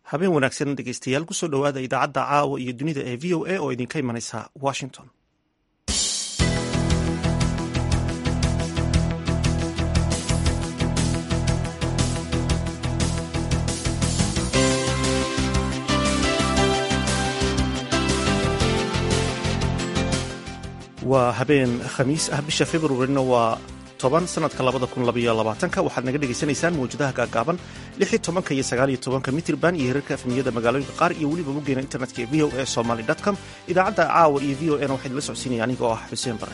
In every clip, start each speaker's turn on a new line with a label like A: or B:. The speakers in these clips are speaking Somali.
A: habeen wanaagsan dhegeystayaal kusoo dhowaada idaacadda caawa iyo dunida ee v o a oo idinka imanaysa washington waa habeen khamiis ah bisha februarina waa toban sanadka labada kun labaiyo labaatanka waxaad naga dhegaysanaysaan mawjadaha gaagaaban lix iyo tobanka iyo sagaal iyo tobanka mitrban iyo hirarka efmiyada magaalooyinka qaar iyo weliba boggeena internetka ee v o a somaly com idaacadda caawa iyo v o a na waxaa idinla socodsiinaya aniga oo ah xuseen bare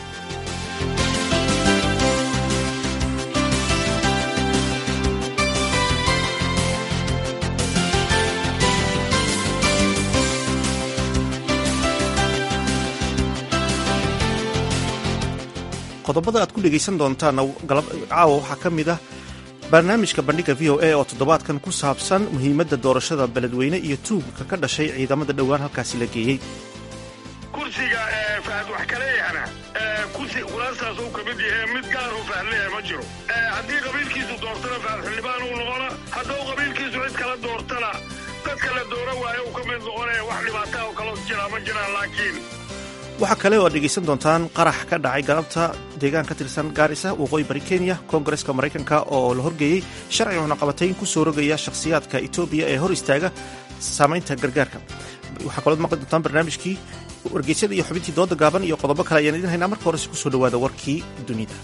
A: qodobada aad ku dhegaysan doontaan caawa waxaa ka mid ah barnaamijka bandhiga v o a oo toddobaadkan ku saabsan muhiimadda doorashada beledweyne iyo tuugka ka dhashay ciidamada dhowaan halkaasi la geeyey
B: kursiga fahad wax kaleeyahana kursi kulaastaas uu ka mid yahe mid gaaruu fahad leeyahay ma jiro haddii qabiilkiisu doortana fahad xildhibaan uu noqona hadduu qabiilkiisu cid kala doortana dadka la doora waayo uu ka mid noqonaya wax dhibaataa oo kaloo jiraa ma jiraan laakiin
A: waxaa kale oo aad dhegaysan doontaan qarax ka dhacay galabta deegaan ka tirsan gaarisa waqooyi bari kenya koongareska maraykanka oo la horgeeyey sharci cunaqabatayn ku soo rogaya shakhsiyaadka etoobiya ee hor istaaga saamaynta gargaarka waxaa kalood maqli doontaan barnaamijkii wargeysyada iyo xubintii dooda gaaban iyo qodobo kale ayaan idin haynaa marka horese kusoo dhowaada warkii dunida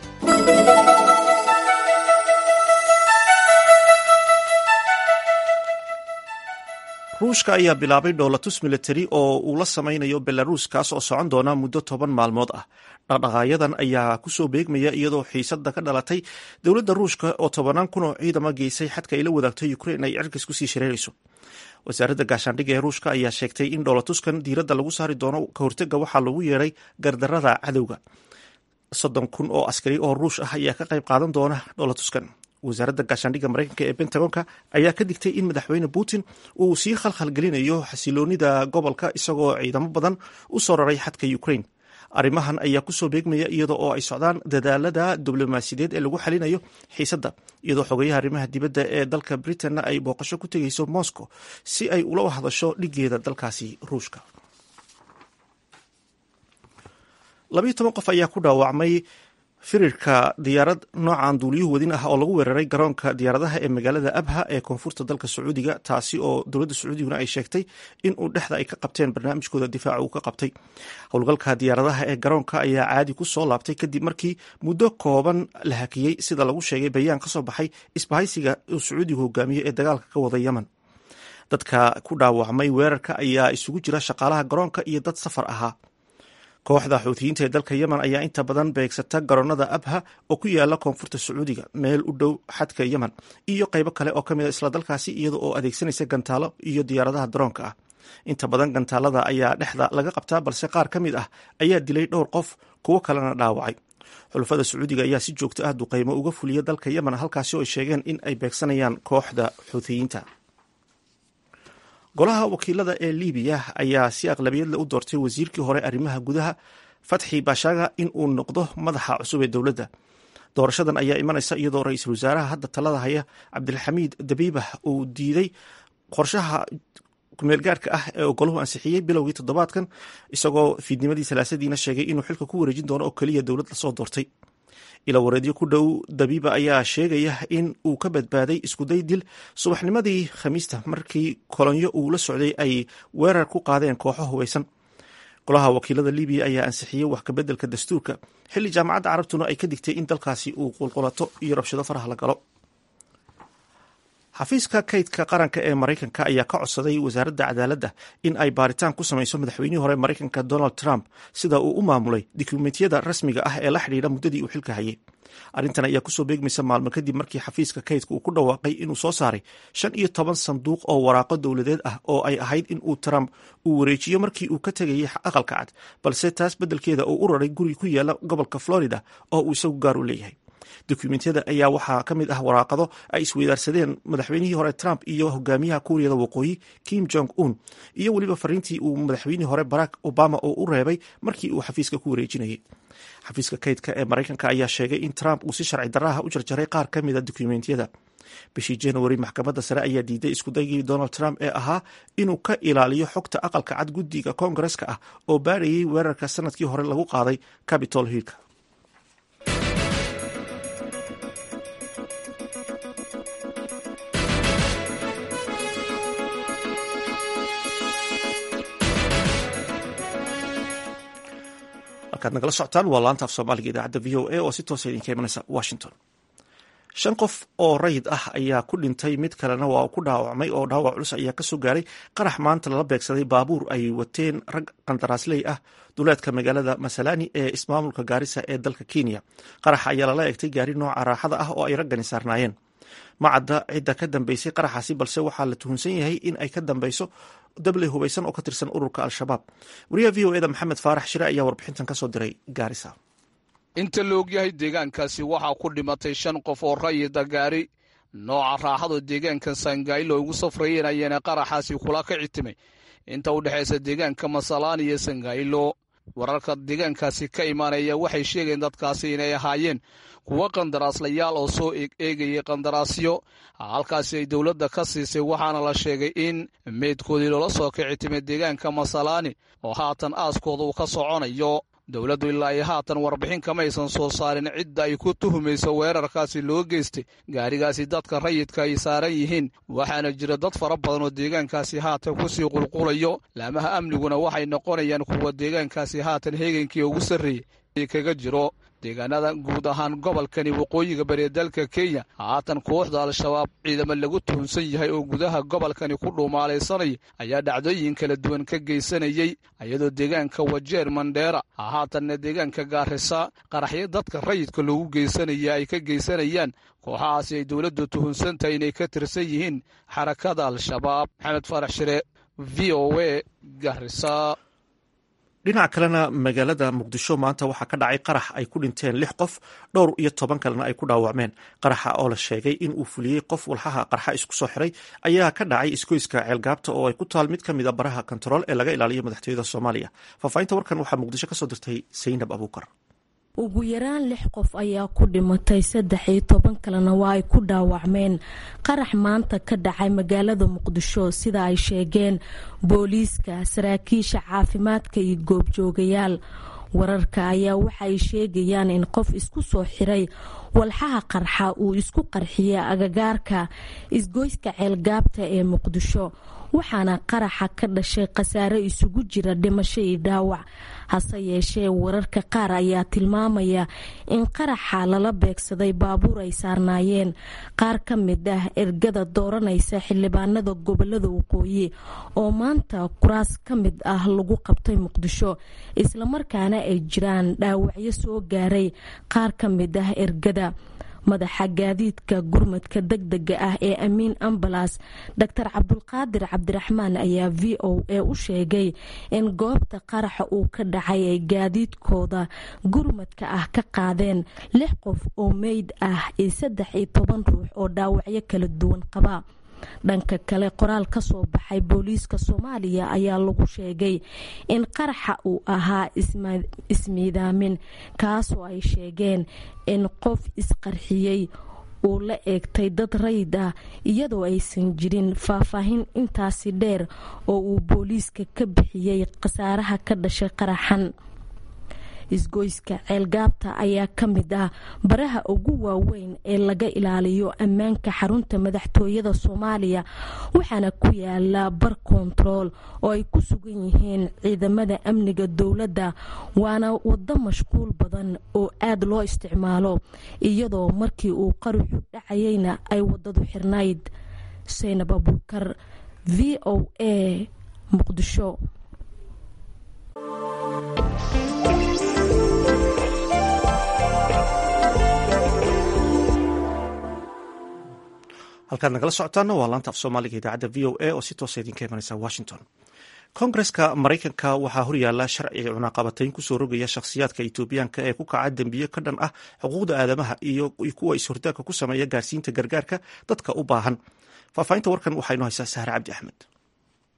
A: ruushka ayaa bilaabay dhoolatus militari oo uu la samaynayo belaruus kaas oo socon doona muddo toban maalmood ah dhaqdhaqaayadan ayaa kusoo beegmaya iyadoo xiisada ka dhalatay dowladda ruushka oo tobanaan kun oo ciidama geysay xadka ay la wadaagto ukrein ay cirkas kusii shareerayso wasaaradda gaashaandhigga ee ruushka ayaa sheegtay in dhoolatuskan diiradda lagu saari doono ka hortega waxaa lagu yeeray gardarada cadowga soddon kun oo askari oo ruush ah ayaa ka qayb qaadan doona dhoolatuskan wasaaradda gaashaandhigga maraykanka ee bentagonka ayaa ka digtay in madaxweyne putin uu sii khalkhalgelinayo xasiloonida gobolka isagoo ciidamo badan u soo raray xadka ukrain arrimahan ayaa kusoo beegmaya iyada oo ay socdaan dadaalada diblomaasiyadeed ee lagu xalinayo xiisadda iyadoo xogeyaha arrimaha dibadda ee dalka britainna ay booqasho ku tegeyso moscow si ay ula hadasho dhigeeda dalkaasi ruushka labayo toban qof ayaa ku dhaawacmay firirka diyaarad noocan duuliyuhu wadin ah oo lagu weeraray garoonka diyaaradaha ee magaalada abha ee koonfurta dalka sacuudiga taasi oo dowladda sacuudiguna ay sheegtay in uu dhexda ay ka qabteen barnaamijkooda difaaca uu ka qabtay howlgalka diyaaradaha ee garoonka ayaa caadi ku soo laabtay kadib markii muddo kooban la hakiyey sida lagu sheegay bayaan ka soo baxay isbahaysiga uu sacuudigu hogaamiye ee dagaalka ka wada yemen dadka ku dhaawacmay weerarka ayaa isugu jira shaqaalaha garoonka iyo dad safar ahaa kooxda xuutiyiinta ee dalka yemen ayaa inta badan beegsata garoonada abha oo ku yaala koonfurta sacuudiga meel u dhow xadka yemen iyo qaybo kale oo ka mid a isla dalkaasi iyada oo adeegsanaysa gantaalo iyo diyaaradaha daroonka ah inta badan gantaalada ayaa dhexda laga qabtaa balse qaar ka mid ah ayaa dilay dhowr qof kuwo kalena dhaawacay xulafada sacuudiga ayaa si joogto ah duqaymo uga fuliya dalka yemen halkaasi oo ay sheegeen in ay beegsanayaan kooxda xuutiyiinta golaha wakiilada ee libiya ayaa si aqlabiyadle u doortay wasiirkii hore arrimaha gudaha fatxi bashaga in uu noqdo madaxa cusub ee dowladda doorashadan ayaa imanaysa iyadoo ra-iisul wasaaraha hadda talada haya cabdilxamiid dabiibah uu diiday qorshaha kumeelgaarka ah ee golahu ansixiyey bilowgii toddobaadkan isagoo fiidnimadii salaasadiina sheegay inuu xilka ku wareejin doono oo keliya dowlad lasoo doortay ila wareedyo ku dhow dabiiba ayaa sheegaya in uu ka badbaaday iskuday dil subaxnimadii khamiista markii kolonyo uu la socday ay weerar ku qaadeen kooxo hubaysan golaha wakiilada libiya ayaa ansixiyey wax kabeddelka dastuurka xilli jaamacadda carabtuna ay ka digtay in dalkaasi uu qulqulato iyo rabshado faraha la galo xafiiska kaydka qaranka ee maraykanka ayaa ka codsaday wasaaradda cadaaladda in ay baaritaan ku samayso madaxweynihii hore maraykanka donald trump sida uu u maamulay dukumentiyada rasmiga ah ee la xidhiidha muddadii uu xilka hayay arrintan ayaa kusoo beegmaysa maalmo kadib markii xafiiska kaydka uu ku dhawaaqay inuu soo saaray shan iyo toban sanduuq oo waraaqo dowladeed ah oo ay ahayd in uu trump uu wareejiyo markii uu ka tegayay aqalka cad balse taas beddelkeeda uu u raray guri ku yaala gobolka florida oo uu isagu gaar u leeyahay dokumentiyada ayaa waxaa ka mid ah waraaqado ay isweydaarsadeen madaxweynihii hore trump iyo hogaamiyaha kuuriyada waqooyi kim jong un iyo weliba fariintii uu madaxweynihii hore barack obama oo u reebay markii uu xafiiska ku wareejinayay xafiiska kaydka ee maraykanka ayaa sheegay in trump uu si sharci daraaha u jarjaray qaar ka mida dokumentiyada bishii januari maxkamadda sare ayaa diiday iskudaygii donald trump ee ahaa inuu ka ilaaliyo xogta aqalka cad guddiga koongareska ah oo baarayay weerarka sanadkii hore lagu qaaday capitol hillka halkaad nagala socotaan waa laanta af soomaaliga idaacadda v o a oo si toosa idinka imanaysa washington shan qof oo rayid ah ayaa ku dhintay mid kalena waa ku dhaawacmay oo dhaawac culus ayaa kasoo gaaray qarax maanta lala beegsaday baabuur ay wateen rag qandaraasley ah duleedka magaalada masalani ee ismaamulka gaarisa ee dalka kenya qaraxa ayaa lala egtay gaari nooca raaxada ah oo ay raggani saarnaayeen macadda cidda ka dambeysay qaraxaasi balse waxaa la tuhunsan yahay in ay ka dambeyso dabley hubaysan oo ka tirsan ururka al-shabaab wariyaha v o eda maxamed faarax shire ayaa warbixintan kasoo diray gaarisa
C: inta la ogyahay deegaankaasi waxaa ku dhimatay shan qof oo rayida gaari nooca raaxado deegaanka sangailo ugu safrayeen ayaana qaraxaasi kula ka citimay inta u dhexaysa deegaanka masalaan iyo sangailo wararka deegaankaasi ka imaanaya waxay sheegeen dadkaasi inay ahaayeen kuwo qandaraaslayaal oo soo eegayay qandaraasyo halkaasi ay dowladda ka siisay waxaana la sheegay in meydkoodii loola soo kici timay deegaanka masalaani oo haatan aaskooda uu ka soconayo dowladdu ilaa iyo haatan warbixin kamaysan soo saarin cidda ay ku tuhumayso weerarkaasi loo geystay gaarigaasi dadka rayidka ay saaran yihiin waxaana jira dad fara badan oo deegaankaasi haatan kusii qulqulayo laamaha amniguna waxay noqonayaan kuwa deegaankaasi haatan heegankii ugu sarreeyey kaga jiro deegaanada guud ahaan gobolkani waqooyiga bariya dalka kenya haatan kooxda al-shabaab ciidamo lagu tuhunsan yahay oo gudaha gobolkani ku dhuumaalaysanaya ayaa dhacdooyin kala duwan ka geysanayey iyadoo deegaanka wajeer mandheera haatanna deegaanka gaarisa qaraxyo dadka rayidka loogu geysanaya ay ka geysanayaan kooxahaasi ay dowladdu tuhunsantahay inay ka tirsan yihiin xarakada al-shabaab maxamed faarax shire v o a garisa
A: dhinaca kalena magaalada muqdisho maanta waxaa ka dhacay qarax ay ku dhinteen lix qof dhowr iyo toban kalena ay ku dhaawacmeen qaraxa oo la sheegay in uu fuliyey qof walxaha qarxa isku soo xiray ayaa ka dhacay iskoyska ceelgaabta oo ay ku taal mid ka mid a baraha kontarool ee laga ilaaliyo madaxtooyada soomaaliya faahfaahinta warkan waxaa muqdisho kasoo dirtay saynab abuukar
D: ugu yaraan lix qof ayaa ku dhimatay saddex iyo toban kalena waa ay ku dhaawacmeen qarax maanta ka dhacay magaalada muqdisho sida ay sheegeen booliiska saraakiisha caafimaadka iyo goobjoogayaal wararka ayaa waxaay sheegayaan in qof isku soo xiray walxaha qarxa uu isku qarxiyay agagaarka isgoyska ceelgaabta ee muqdisho waxaana qaraxa ka dhashay khasaare isugu jira dhimasho iyo dhaawac hase yeeshee wararka qaar ayaa tilmaamaya in qaraxa lala beegsaday baabuur ay saarnaayeen qaar ka mid ah ergada dooranaysa xildhibaanada gobolada waqooyi oo maanta kuraas ka mid ah lagu qabtay muqdisho islamarkaana ay jiraan dhaawacyo soo gaaray qaar ka mid ah ergada madaxa gaadiidka gurmadka degdega ah ee amiin ambalas doctor cabdulqaadir cabdiraxmaan ayaa v o a u sheegay in goobta qaraxa uu ka dhacay ay gaadiidkooda gurmadka ah ka qaadeen lix qof oo meyd ah iyo saddex iyo toban ruux oo dhaawacyo kala duwan qaba dhanka kale qoraal ka soo baxay booliiska soomaaliya ayaa lagu sheegay in qaraxa uu ahaa ismiidaamin kaasoo ay sheegeen in qof isqarxiyey uu la eegtay dad rayid ah iyadoo aysan jirin faahfaahin intaasi dheer oo uu booliiska ka bixiyey khasaaraha ka dhashay qaraxan isgoyska ceelgaabta ayaa ka mid ah baraha ugu waaweyn ee laga ilaaliyo ammaanka xarunta madaxtooyada soomaaliya waxaana ku yaala bar kontarool oo ay ku sugan yihiin ciidamada amniga dowladda waana wado mashquul badan oo aad loo isticmaalo iyadoo markii uu qaruxu dhacayeyna ay wadadu xirnayd saynab abuukar v o a muqdisho
A: halkaad nagala socotaana waa laanta af soomaaliga idaacadda v o a oo si toosa idinka imanaysa washington koongareska maraykanka waxaa horyaala sharci cunaaqabatayn kusoo rogaya shakhsiyaadka etoobiyaanka ee ku kaca dembiyo ka dhan ah xuquuqda aadamaha iyo kuwa is-hortaagka ku sameeya gaarsiinta gargaarka dadka u baahan faahfaahinta warkan waxaa inoo haysaa sahre cabdi axmed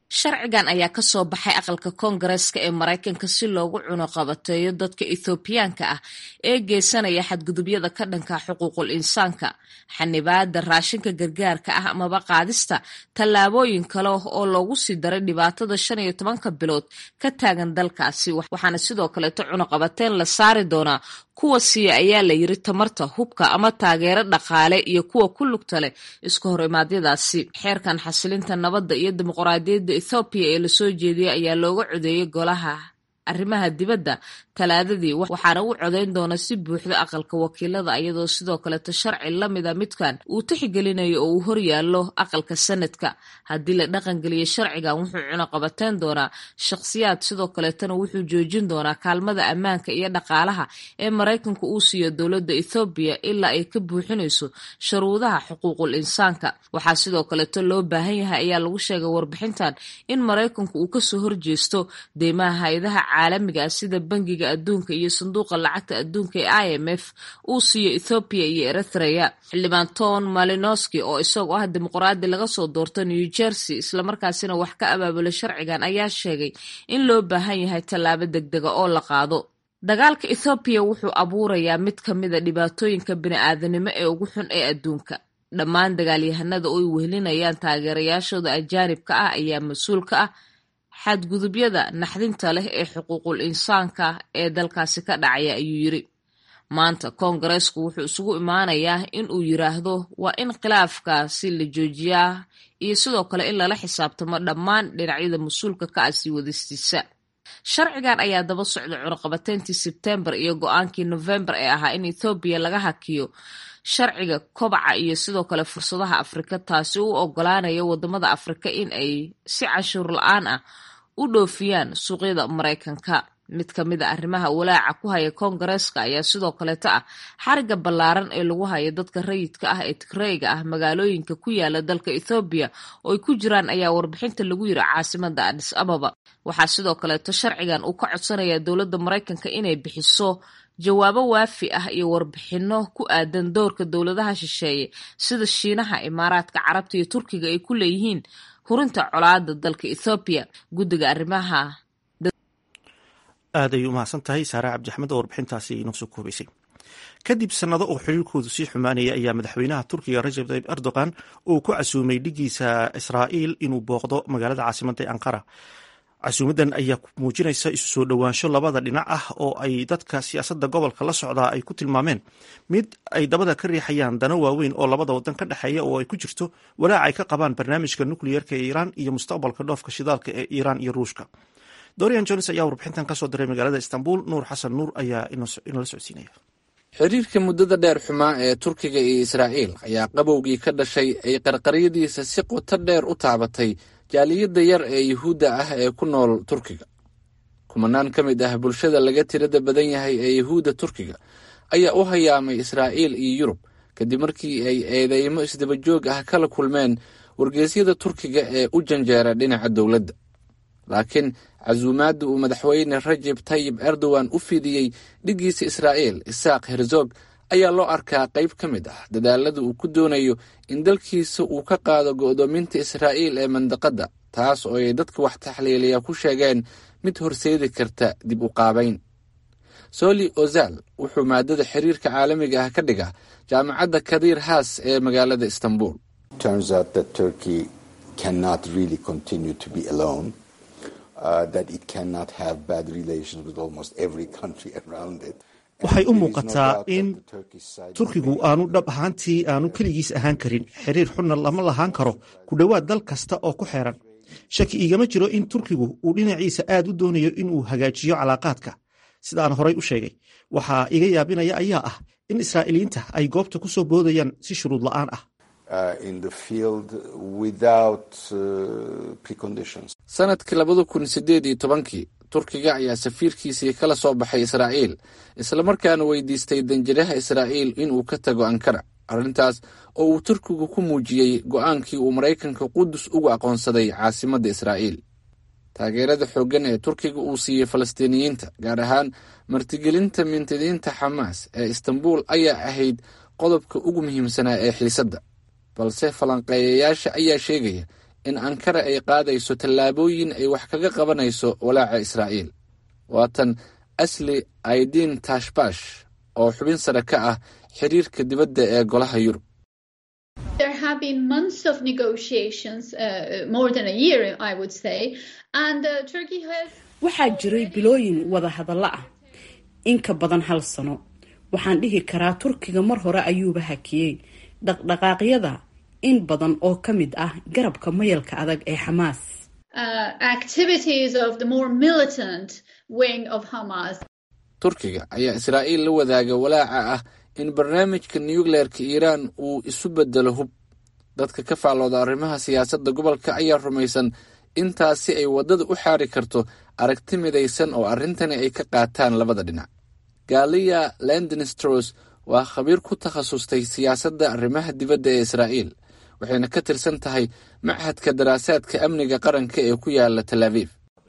E: sharcigan ayaa ka soo baxay aqalka koongareeska ee maraykanka si loogu cunuqabateeyo dadka ethoobiyaanka ah ee geysanaya xadgudubyada ka dhanka xuquuqul insaanka xanibaada raashinka gargaarka ah amaba qaadista tallaabooyin kale oo loogu sii daray dhibaatada shan iyo tobanka bilood ka taagan dalkaasi waxaana sidoo kaleeto cunuqabateyn la saari doonaa kuwa siiya ayaa la yiri tamarta hubka ama taageero dhaqaale iyo kuwa ku lugta leh isku hor imaadyadaasi xeerkan xasilinta nabadda iyo dimuqraadiyadda ethoobiya ee lasoo jeediyey ayaa looga codeeyey golaha arrimaha dibadda talaadadii waxaana u codeyn doona si buuxda aqalka wakiilada iyadoo sidoo kaleeto sharci lamida midkan uu tixgelinayo oo uu horyaallo aqalka sanadka haddii la dhaqangeliyo sharcigan wuxuu cunuqabateyn doonaa shakhsiyaad sidoo kaleetana wuxuu joojin doonaa kaalmada ammaanka iyo dhaqaalaha ee maraykanku uu siiyo dowladda ethoobiya ilaa ay ka buuxinayso sharuudaha xuquuqul insaanka waxaa sidoo kaleeto loo baahan yahay ayaa lagu sheegay warbixintan in maraykanku uu kasoo horjeesto deymaha hay-adaha caalamiga ah sida bangiga adduunka iyo sanduuqa lacagta adduunka ee i m f uu siiyo ethoobiya iyo eritrea xildhibaan ton malinoski oo isagoo ah dimuqraadi laga soo doorto new jersey islamarkaasina wax ka abaabula sharcigan ayaa sheegay in loo baahan yahay tallaabo degdega oo la qaado dagaalka ethoobiya wuxuu abuurayaa mid ka mida dhibaatooyinka bini-aadanimo ee ugu xun ee adduunka dhammaan dagaalyahanada oo ay wehelinayaan taageerayaashooda ajaanibka ah ayaa mas-uul ka ah xadgudubyada naxdinta leh ee xuquuqul insaanka ee dalkaasi ka dhacaya ayuu yiri maanta koongareesku wuxuu isugu imaanayaa in uu yiraahdo waa in khilaafkaasi la joojiyaa iyo sidoo kale in lala xisaabtamo dhammaan dhinacyada mas-uulka ka ah sii wadistiisa sharcigan ayaa daba socda cunuqabateyntii sebtembar iyo go-aankii nofembar ee ahaa in ethoobiya laga hakiyo sharciga kobaca iyo sidoo kale fursadaha afrika taasi u ogolaanaya wadamada afrika in ay si canshuur la-aan ah u dhoofiyaan suuqyada maraykanka mid ka mid a arrimaha walaaca ku haya koongareeska ayaa sidoo kaleeto ah xariga ballaaran ee lagu hayo dadka rayidka ah ee tigreyga ah magaalooyinka ku yaala dalka ethoobiya oo ay ku jiraan ayaa warbixinta lagu yiri caasimada adis ababa waxaa sidoo kaleeto sharcigan uu ka codsanayaa dowladda maraykanka inay bixiso jawaabo waafi ah iyo warbixino ku aadan doorka dowladaha shisheeye sida shiinaha imaaraadka carabta iyo turkiga ay ku leeyihiin hurinta colaada dalka ethoobiya guddiga arrimaha
A: aad ay umahadsan tahay saare cabdixmed oo warbixintaasi inoo soo koobaysay kadib sannado oo xiriirkoodu sii xumaanaya ayaa madaxweynaha turkiga rajab tayib erdogan uu ku casuumay dhigiisa israa'iil inuu booqdo magaalada caasimadda ee anqara casuumaddan ayaa muujinaysa isu soo dhowaansho labada dhinac ah oo ay dadka siyaasadda gobolka la socdaa ay ku tilmaameen mid ay dabada ka riixayaan dano waaweyn oo labada wadan ka dhexeeya oo ay ku jirto walaac ay ka qabaan barnaamijka nukliyeerka ee iiraan iyo mustaqbalka dhoofka shidaalka ee iiraan iyo ruushka dorian jones ayaa warbixintan kasoo diray magaalada istanbul nuur xasan nuur ayaa inala socodsiinaya
F: xiriirka muddada dheer xumaa ee turkiga iyo israa'iil ayaa qabowgii ka dhashay ay qarqaryadiisa si qoto dheer u taabatay jaaliyadda yar ee yuhuudda ah ee ku nool turkiga kumanaan ka mid ah bulshada laga tirada badan yahay ee yuhuudda turkiga ayaa u hayaamay israa'iil iyo yurub kadib markii ay eedeymo isdabajoog ah kala kulmeen wargeysyada turkiga ee u janjeera dhinaca dowladda laakiin casuumaadda uu madaxweyne rajab tayib erdogan u fidiyey dhiggiisa israa'iil isaaq herzog ayaa loo arkaa qayb ka mid ah dadaalada uu ku doonayo in dalkiisa uu ka qaado go'doominta israa'iil ee mandaqadda taas oo ay dadka wax taxliiliya ku sheegeen mid horseedi karta dib u qaabayn soli ozal wuxuu maadada xiriirka caalamiga ah ka dhigaa jaamacadda kadiir haas ee magaalada istanbul
A: waxay u muuqataa in turkigu aanu dhab ahaantii aanu keligiis ahaan karin xiriir xunna lama lahaan karo ku dhowaad dal kasta oo ku xeeran shaki igama jiro in turkigu uu dhinaciisa aad u doonayo inuu hagaajiyo calaaqaadka sidaan horay u sheegay waxaa iga yaabinaya ayaa ah in israa'iiliyiinta ay goobta ku soo boodayaan si shuruud la'aan ah
F: sanadkii labada kun sideed iyo tobankii turkiga ayaa safiirkiisii kala soo baxay israa'iil islamarkaana weydiistay danjiraha israa'iil inuu ka tago ankara arrintaas oo uu turkigu ku muujiyey go'aankii uu maraykanka qudus ugu aqoonsaday caasimadda israa'iil taageerada xooggan ee turkiga uu siiyey falastiiniyiinta gaar ahaan martigelinta mintidiinta xamaas ee istanbul ayaa ahayd qodobka ugu muhiimsanaa ee xiisadda balse falanqeeyayaasha ayaa sheegaya in ankara ay qaadayso tallaabooyin ay wax kaga qabanayso walaaca israa'iil waatan asli aidiin tashbash oo xubin sare ka ah xiriirka dibadda ee golaha yurub
G: waxaa jiray bilooyin wada hadallo ah in ka badan hal sano waxaan dhihi karaa turkiga mar hore ayuuba hakiyey dhaqdhaqaaqyada in badan oo ka mid ah garabka mayalka adag ee xamaas
F: turkiga ayaa israa'iil la wadaaga walaaca ah in barnaamijka nucleerka iiraan uu isu bedelo hub dadka ka faallooda arrimaha siyaasadda gobolka ayaa rumaysan intaasi ay waddada u xaari karto aragti midaysan oo arrintani ay ka qaataan labada dhinac galiya lendinstros waa khabiir ku takhasustay siyaasadda arrimaha dibadda ee israa'iil waxayna ka tirsan tahay machadka daraasaadka amniga qaranka ee ku yaala tel aviv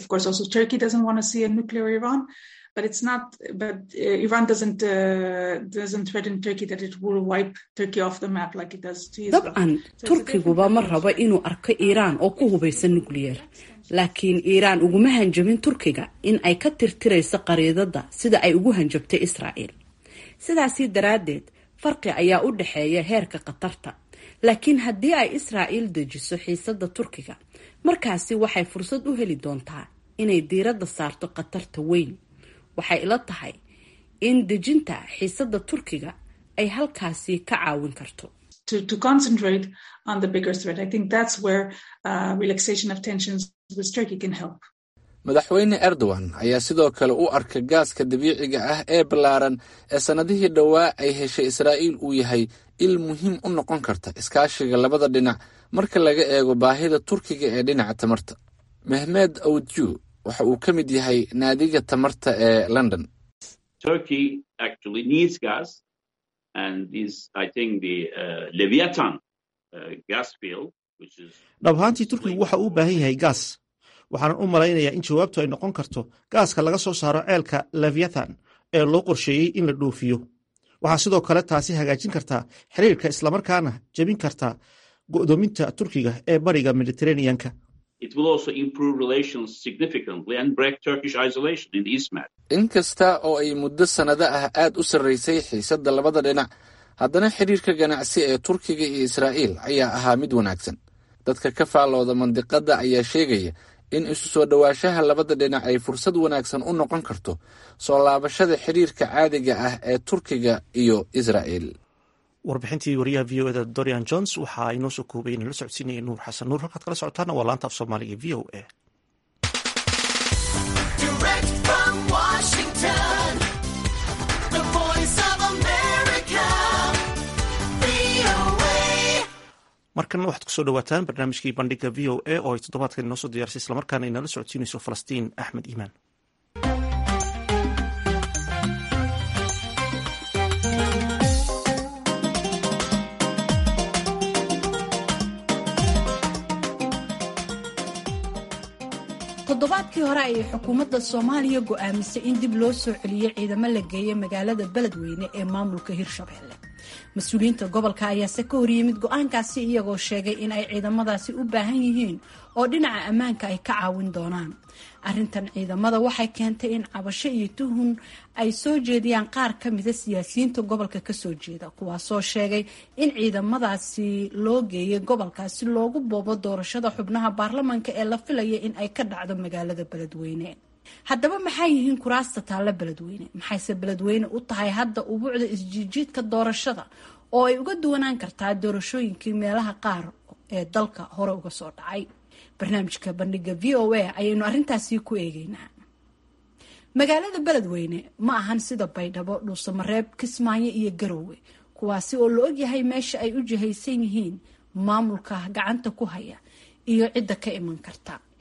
G: dabcan turkiguba ma rabo inuu arko iiraan oo ku hubaysan nukliyeer laakiin iiraan uguma hanjabin turkiga in ay ka tirtirayso qariidada sida ay ugu hanjabtay israa'iil sidaasi daraaddeed farqi ayaa u dhexeeya heerka khatarta laakiin haddii ay israa'iil dejiso xiisadda turkiga markaasi waxay fursad u heli doontaa inay diiradda saarto khatarta weyn waxay ila tahay in dejinta xiisadda turkiga ay halkaasi ka caawin karto
F: madaxweyne erdogan ayaa sidoo kale u arka gaaska dabiiciga ah ee ballaaran ee sannadihii dhowaa ay heshay israa'iil uu yahay il muhiim u noqon karta iskaashiga labada dhinac marka laga eego baahida turkiga ee dhinaca tamarta mehmed awdju waxa uu ka mid yahay naadiga tamarta ee london
A: dhab ahaantii turkigu waxa uu u baahan yahay gaas waxaanan u malaynayaa in jawaabtu ay noqon karto gaaska laga soo saaro ceelka leviathan ee loo qorsheeyey in la dhoofiyo waxaa sidoo kale taasi hagaajin kartaa xiriirka islamarkaana jebin kartaa go'doominta turkiga ee bariga mediteraneanka
F: in kasta oo ay muddo sannado ah aad u sarraysay xiisadda labada dhinac haddana xidhiirka ganacsi ee turkiga iyo israa'iil ayaa ahaa mid wanaagsan dadka ka faallooda mandiqadda ayaa sheegaya in isu soo dhowaanshaha labada dhinac ay fursad wanaagsan u noqon karto soo laabashada xidhiirka caadiga ah ee turkiga iyo israa'iil
A: warbixintii wariyaha v o eda dorian jones waxaa inoo soo koobay inala socodsiinaya nuur xasan nuur halkaad kala socotaana waa laanta af soomaaliga v o a markana waxaad kusoo dhawaataan barnaamijkii bandhiga v o a oo ay toddobaadkan inoo soo diyaarsay islamarkaana inala socodsiinayso falastiin axmed iimaan
H: toddobaadkii hore ayay xukuumadda soomaaliya go'aamisay in dib loo soo celiyo ciidamo la geeya magaalada beledweyne ee maamulka hirshabelle mas-uuliyiinta gobolka ayaase ka horyimid go-aankaasi iyagoo sheegay in ay ciidamadaasi u baahan yihiin oo dhinaca ammaanka ay ka caawin doonaan arintan ciidamada waxay keentay in cabasho iyo tuhun ay soo jeediyaan qaar ka mida siyaasiyiinta gobolka kasoo jeeda kuwaasoo sheegay in ciidamadaasi loo geeyay gobolkaasi loogu boobo doorashada xubnaha baarlamanka ee la filaya in ay ka dhacdo magaalada beledweyne haddaba maxay yihiin kuraasta taalla beledweyne maxayse beledweyne u tahay hadda ubuucda isjiijiidka doorashada oo ay uga duwanaan kartaa doorashooyinkii meelaha qaar ee dalka hore uga soo dhacay barnaamijka bandhiga v o a ayaynu arrintaasi ku eegeynaa magaalada beledweyne ma ahan sida baydhabo dhuusamareeb kismaayo iyo garowe kuwaasi oo la ogyahay meesha ay u jihaysan yihiin maamulka gacanta ku haya iyo cidda ka iman karta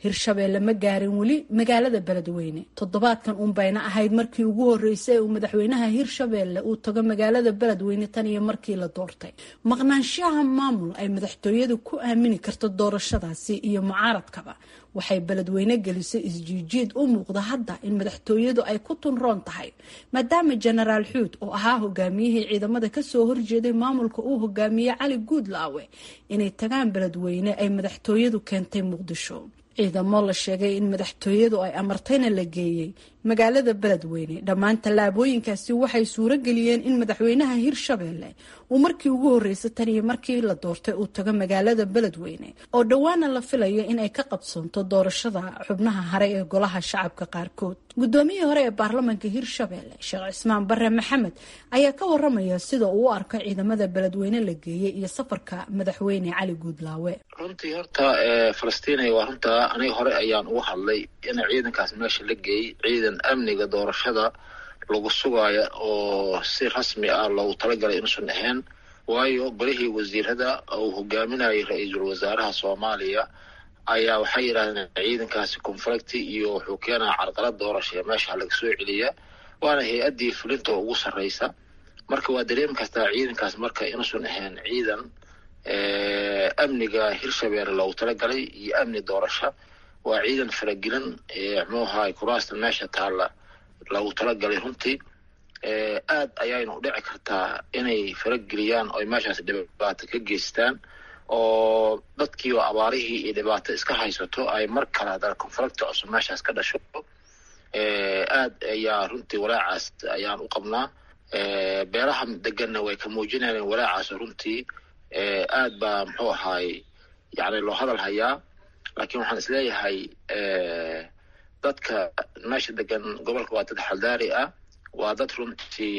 H: hirshabeelle ma gaarin weli magaalada beledweyne toddobaadkan uunbayna ahayd markii ugu horreysay uu madaxweynaha hirshabeelle uu tago magaalada beledweyne tan iyo markii la doortay maqnaanshaha maamul ay madaxtooyadu ku aamini karto doorashadaasi iyo mucaaradkaba waxay beledweyne gelisay isjiijiid u muuqda hadda in madaxtooyadu ay ku tunroon tahay maadaama jenaraal xuud oo ahaa hogaamiyihii ciidamada kasoo horjeeday maamulka uu hogaamiyey cali guudlaawe inay tagaan beledweyne ay madaxtooyadu keentay muqdisho ciidamo la sheegay in madaxtooyadu ay amartayna la geeyey magaalada beledweyne dhammaan tallaabooyinkaasi waxay suuro geliyeen in madaxweynaha hirshabeelle uu markii ugu horreysay tan iyo markii la doortay uu tago magaalada beledweyne oo dhowaana la filayo in ay ka qabsoonto doorashada xubnaha hare ee golaha shacabka qaarkood guddoomiyihii hore ee baarlamaanka hirshabeelle sheekh cismaan bare maxamed ayaa ka waramaya sida uu u arko ciidamada beledweyne la geeyey iyo safarka madaxweyne cali guudlaawe
I: runtii horta falastiinay waa runtaa aniga hore ayaan ugu hadlay in ciidankaas meesha la geeyey ciidan amniga doorashada lagu sugaayo oo si rasmi ah loogu talagalay inuusan ahayn waayo golihii wasiirada uu hogaaminayay ra-iisul wasaaraha soomaaliya ayaa waxay yidhahdeen ciidankaasi conflicti iyo wuxuu keenaa carqalad doorasha ee meesha laga soo celiya waana hay-addii fulinta ugu sarreysa marka waa dareemi kartaa ciidankaas marka inuusan ahayn ciidan amniga hirshabeelle loogu talagalay iyo amni doorasho waa ciidan faragelin muxuu ahaay kuraasta meesha taalla loogu talagalay runtii aad ayayna u dhici kartaa inay farageliyaan oo meeshaas dhibaato ka geystaan oo dadkii oo abaarihii iyo dhibaato iska haysato ay mar kale haddana conflicta cusub meeshaas ka dhasho aad ayaa runtii walaacaas ayaan u qabnaa beelaha deganna way ka muujinayaan walaacaas runtii aad baa muxuu ahaay yani loo hadal hayaa laakiin waxaan isleeyahay dadka meesha degan gobolka waa dad xaldaari ah waa dad runtii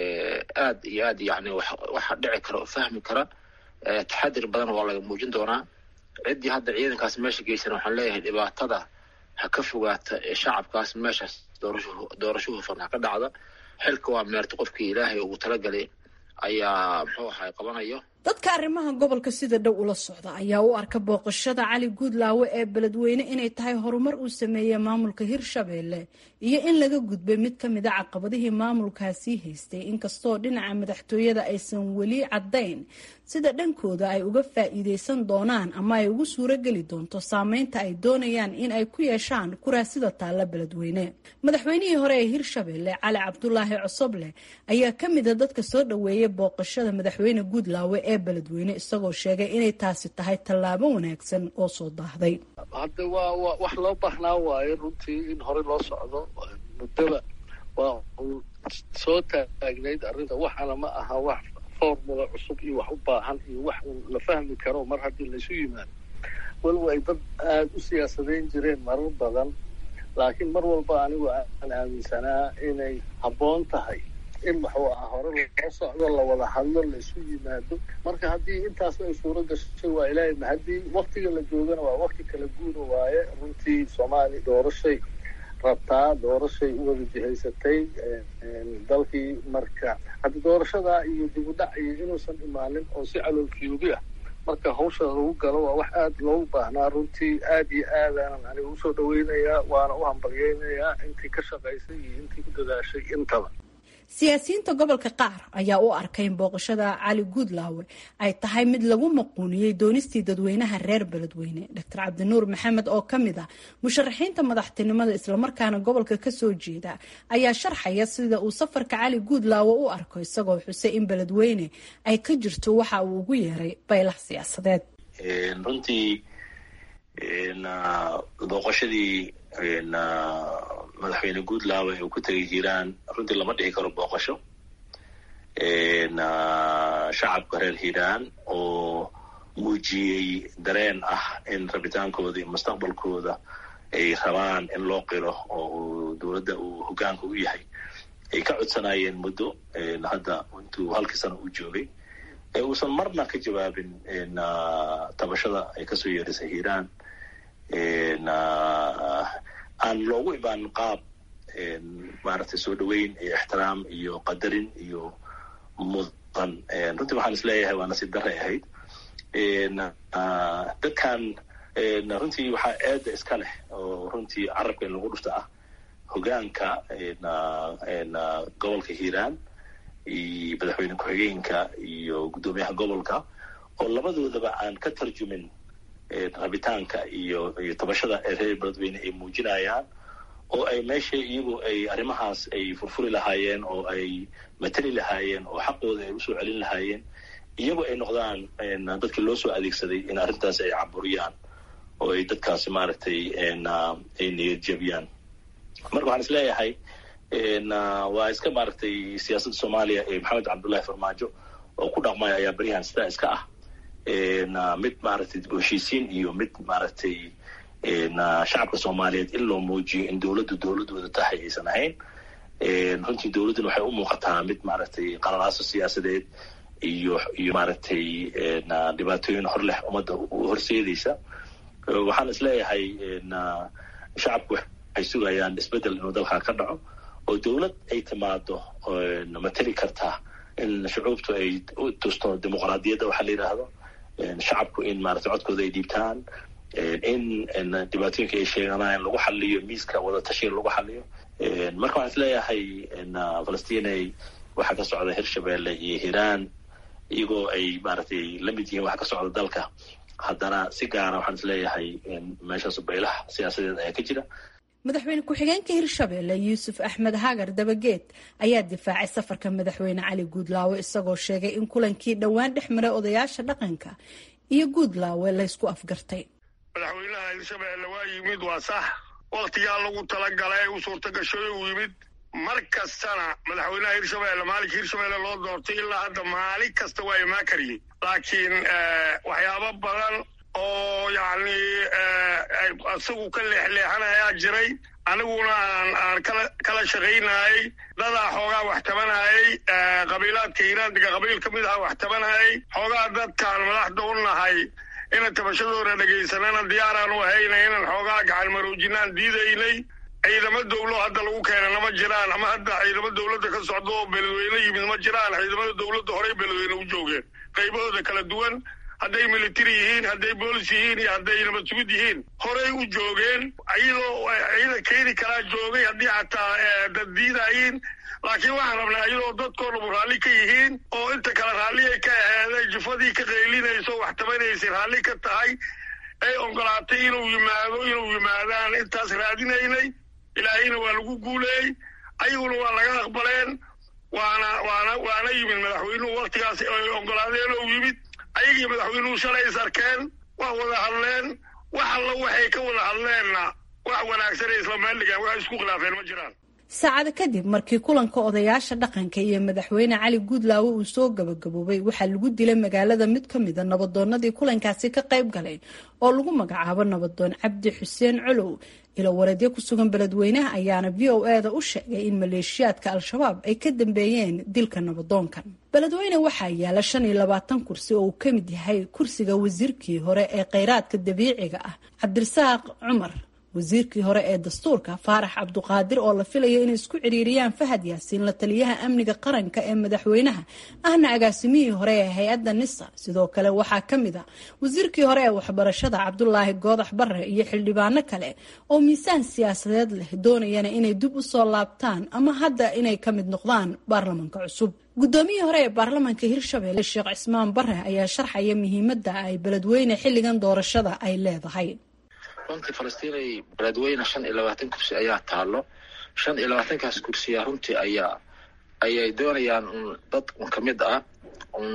I: aad iyo aad yani waxa dhici kara oo fahmi kara taxadir badan waa laga muujin doonaa ciddii hadda ciidankaas meesha geysan waxaan leeyahay dhibaatada ha ka fogaata shacabkaas meeshaas doorasho doorasho hufan ha ka dhacda xilka waa meerta qofkii ilaahay ugu talagalay ayaa muxuu ahay qabanayo
H: dadka arrimaha gobolka sida dhow ula socda ayaa u arka booqashada cali guudlaawe ee beledweyne inay tahay horumar uu sameeyey maamulka hirshabeelle iyo in laga gudbay mid ka mid a caqabadihii maamulkaasii haystay inkastoo dhinaca madaxtooyada aysan weli caddayn sida dhankooda ay uga faa'iideysan doonaan ama ay ugu suurogeli doonto saameynta ay doonayaan in ay ku yeeshaan kuraasida taalla beledweyne madaxweynihii hore ee hirshabeelle cali cabdulaahi cosoble ayaa ka mid a dadka soo dhoweeyay booqashada madaxweyne guudlaawe ee beledweyne isagoo sheegay inay taasi tahay tallaabo wanaagsan oo soo daahday
J: hadda waa wa wax loo baahnaa waayo runtii in hore loo socdo muddaba waa uu soo taagnayd arrinta waxaana ma aha wax formula cusub iyo wax u baahan iyo wax la fahmi karo mar haddii laysu yimaado weliba ay dad aada u siyaasadayn jireen marar badan laakiin mar walba anigu aan aaminsanaa inay habboon tahay in waxuu ahaa hore loo socdo lawada hadlo laisu yimaado marka haddii intaas ay suuro gashay waa ilaahay mahadii waktiga la joogana waa wakti kala guura waaye runtii soomaaliya doorashay rabtaa doorashay u wada jihaysatay dalkii marka haddi doorashadaa iyo dib u dhac iyo inuusan imaanin oo si caloolfiyoobi ah marka hawsha lagu galo waa wax aada loogu baahnaa runtii aada iyo aadaanan aniga usoo dhaweynayaa waana u hambalyeynayaa intii ka shaqaysay iyo intii ku dadaashay intaba
H: siyaasiyiinta gobolka qaar ayaa u arkay in booqashada cali guudlaawe ay tahay mid lagu maquuniyey doonistii dadweynaha reer beledweyne doctor cabdinuur maxamed oo ka mid ah musharaxiinta madaxtinimada islamarkaana gobolka kasoo jeeda ayaa sharxaya sida uu safarka cali guudlaawe u arko isagoo xusay in beledweyne ay ka jirto waxa uu ugu yeeray baylax siyaasadeed
K: runtii booqashadii madaxweyne guudlaawe uu ku tegay hiiraan runtii lama dhihi karo booqasho shacabka reer hiiraan oo muujiyey dareen ah in rabitaankooda iyo mustaqbalkooda ay rabaan in loo qiro oo dowladda uu hogaanka u yahay ay ka codsanayeen muddo hadda intuu halkii sano u joogay ee uusan marna ka jawaabin tabashada ay kasoo yeerisay hiiraan aan loogu ibaanin qaab maaragtay soo dhoweyn iyo ixtiraam iyo qadarin iyo mudan runtii waxaan isleeyahay waa nasiib darray ahayd dadkan runtii waxaa eedda iska leh oo runtii carabka in lagu dhufta ah hogaanka gobolka hiiraan iyo madaxweyne ku-xigeenka iyo guddoomiyaha gobolka oo labadoodaba aan ka tarjumin rabitaanka iyo iyo tabashada ee reer beledweyne ay muujinayaan oo ay meesha iyagu ay arrimahaas ay furfuri lahaayeen oo ay matali lahaayeen oo xaqooda ay usoo celin lahaayeen iyagu ay noqdaan dadkii loo soo adeegsaday in arrintaas ay caburiyaan oo ay dadkaasi maaragtay ay niyad jabiyaan marka waxaan is leeyahay waa iska maaragtay siyaasadda soomaaliya ee maxamed cabdullahi farmaajo oo ku dhaqmaya ayaa beryahan sidaa iska ah mid maaragtay dib u heshiisiin iyo mid maaragtay shacabka soomaaliyeed in loo muujiyo in dowladdu dowladooda tahay aysan ahayn runtii dowladduna waxay u muuqataa mid maaragtay qalalaaso siyaasadeed iyo iyo maaragtay dhibaatooyin hor leh ummadda horseedaysa waxaan is leeyahay shacabku waxay sugayaan isbeddel inuu dalkaa ka dhaco oo dowlad ay timaado matali kartaa in shucuubtu ay u tusto dimuqraadiyadda waxaa la yidhaahdo shacabku in maaragtay codkooda ay dhiibtaan in dhibaatooyinka ay sheeganayaan lagu xaliyo miiska wadatashiga lagu xaliyo marka waxaan is leeyahay falastinay waxaa ka socda hirshabelle iyo hiiraan iyagoo ay maaragtay la mid yihiin waxa ka socda dalka haddana si gaara waxaan is leeyahay meeshaas baylaha siyaasadeed ayaa ka jira
H: madaxweyne ku-xigeenka hirshabelle yuusuf axmed hagar dabageed ayaa difaacay safarka madaxweyne cali guudlaawe isagoo sheegay in kulankii dhowaan dhex maray odayaasha dhaqanka iyo guudlaawe laysku afgartay
B: madaxweynaha hirshabelle waa yimid waa sax waktigaa lagu talagalay u suurta gashay uu yimid mar kastana madaxweynaha hirshabelle maalinka hirshabelle loo doortay ilaa hadda maalin kasta waa imaan kariyey laakiin waxyaabo badan oo yacni isagu ka leexleexanayaa jiray aniguna aan aan kala kala shaqaynayay dadaa xoogaa wax tabanayay qabiilaadka hiiraandiga qabiil ka mid aha wax tabanayay xoogaa dadkaan madaxda u nahay inaan tabashadooda dhegaysanana diyaaraan u ahayna inaan xoogaa gacan maroojinaan diidaynay ciidamo dowlo hadda lagu keenana ma jiraan ama hadda ciidamo dowladda ka socda oo beledweyne yimid ma jiraan ciidamada dowladda horey beledweyne u joogeen qaybahooda kala duwan hadday military yihiin hadday boolis yihiin iyo hadday nabad sugid yihiin horey u joogeen iyadoo ciidan keeni karaa joogay haddii xataa dad diidayiin laakiin waxaan rabnaa iyadoo dadkoo dhabu raalli ka yihiin oo inta kale raalli ay ka aheeday jufadii ka qaylinayso wax tabanaysay raalli ka tahay ay ogolaatay inuu yimaado inuu yimaadaan intaas raadinaynay ilaahayna waa lagu guuleeyey ayaguna waa laga aqbaleen waana waana waana yimid madaxweynuhu waktigaas ay ogolaadeen oo yimid ayagii madaxweynuhu shalay is arkeen waa wada hadleen wax alla waxay ka wada hadleenna wax wanaagsan ay isla meeldhigaan wax isku khilaafeen ma jiraan
H: saacado kadib markii kulanka odayaasha dhaqanka iyo madaxweyne cali guudlaawe uu soo gabagaboobay waxaa lagu dilay magaalada mid ka mida nabadoonadii kulankaasi ka qayb galay oo lagu magacaabo nabadoon cabdi xuseen colow ilo wareedyo ku sugan beledweynaha ayaana v o e da u sheegay in maleeshiyaadka al-shabaab ay ka dambeeyeen dilka nabadoonkan beledweyne waxaa yaala shan iyo labaatan kursi oo uu ka mid yahay kursiga wasiirkii hore ee kheyraadka dabiiciga ah cabdirasaaq cumar wasiirkii hore ee dastuurka faarax cabduqaadir oo la filayo inay isku ciriiriyaan fahad yaasiin la taliyaha amniga qaranka ee madaxweynaha ahna agaasimihii hore ee hay-adda nisa sidoo kale waxaa ka mid a wasiirkii hore ee waxbarashada cabdulaahi goodax bare iyo xildhibaano kale oo miisaan siyaasadeed leh doonayana inay dib u soo laabtaan ama hadda inay ka mid noqdaan baarlamanka cusub guddoomiyii hore ee baarlamanka hirshabelle sheekh cismaan bare ayaa sharxaya muhiimadda ay beledweyne xilligan doorashada ay leedahay
I: runtii falastiinay beledweyne shan iyo labaatan kursi ayaa taalo shan iyo labaatankaas kursiya runtii ayaa ayay doonayaan un dad un ka mid ah un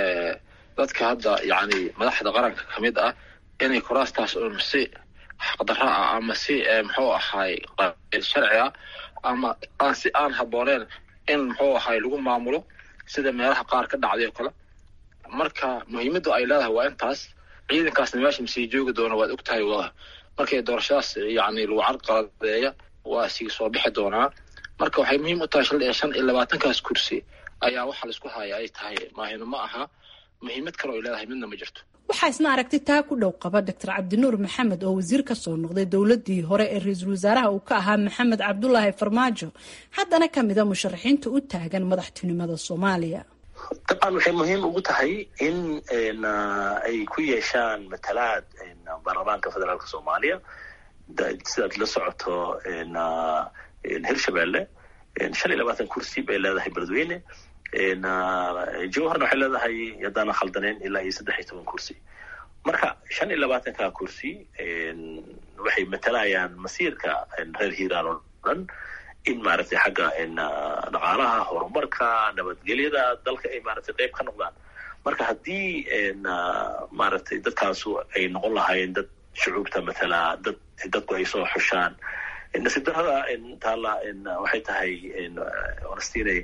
I: dadka hadda yacni madaxda qaranka ka mid ah inay kuraastaas un si xaqdarra ah ama si muxuu ahaay sharci ah ama aan si aan habbooneen in muxuu ahaay lagu maamulo sida meelaha qaar ka dhacday oo kale marka muhiimaddu ay leedahay waa intaas ciidankaasna meesha masii joogi doona waad ogtahay waa markay doorashadaas yacni lagu carqaladeeya waa sii soo bixi doonaa marka waxay muhiim u tahay shalay shan iyo labaatankaas kursi ayaa waxa laisku haya ay tahay maahino ma aha muhiimad kale oo ay leedahay midna ma jirto
H: waxaa isna aragti taa ku dhow qaba doctor cabdinuur maxamed oo wasiir ka soo noqday dowladii hore ee ra-iisul wasaaraha uu ka ahaa maxamed cabdulaahi farmaajo haddana ka mida musharaxiinta u taagan madaxtinimada soomaaliya
K: dabcan waxay muhiim ugu tahay in ay ku yeeshaan matalaad baarlamaanka federaalka soomaaliya sidaad la socoto hirshabelle shan iyo labaatan kursi bay leedahay beledweyne jowharna waxay leedahay haddaana khaldaneyn ilaa iyo saddex iyo toban kursi marka shan iyo labaatanka kursi waxay matalayaan masiirka reer hiiraan oo dhan in maaragtay xagga dhaqaalaha horumarka nabadgelyada dalka ay maaragtay qayb ka noqdaan marka haddii maaragtay dadkaasu ay noqon lahaayeen dad shucuubta matala dad dadku ay soo xushaan nasiib darrada taala waxay tahay honestinay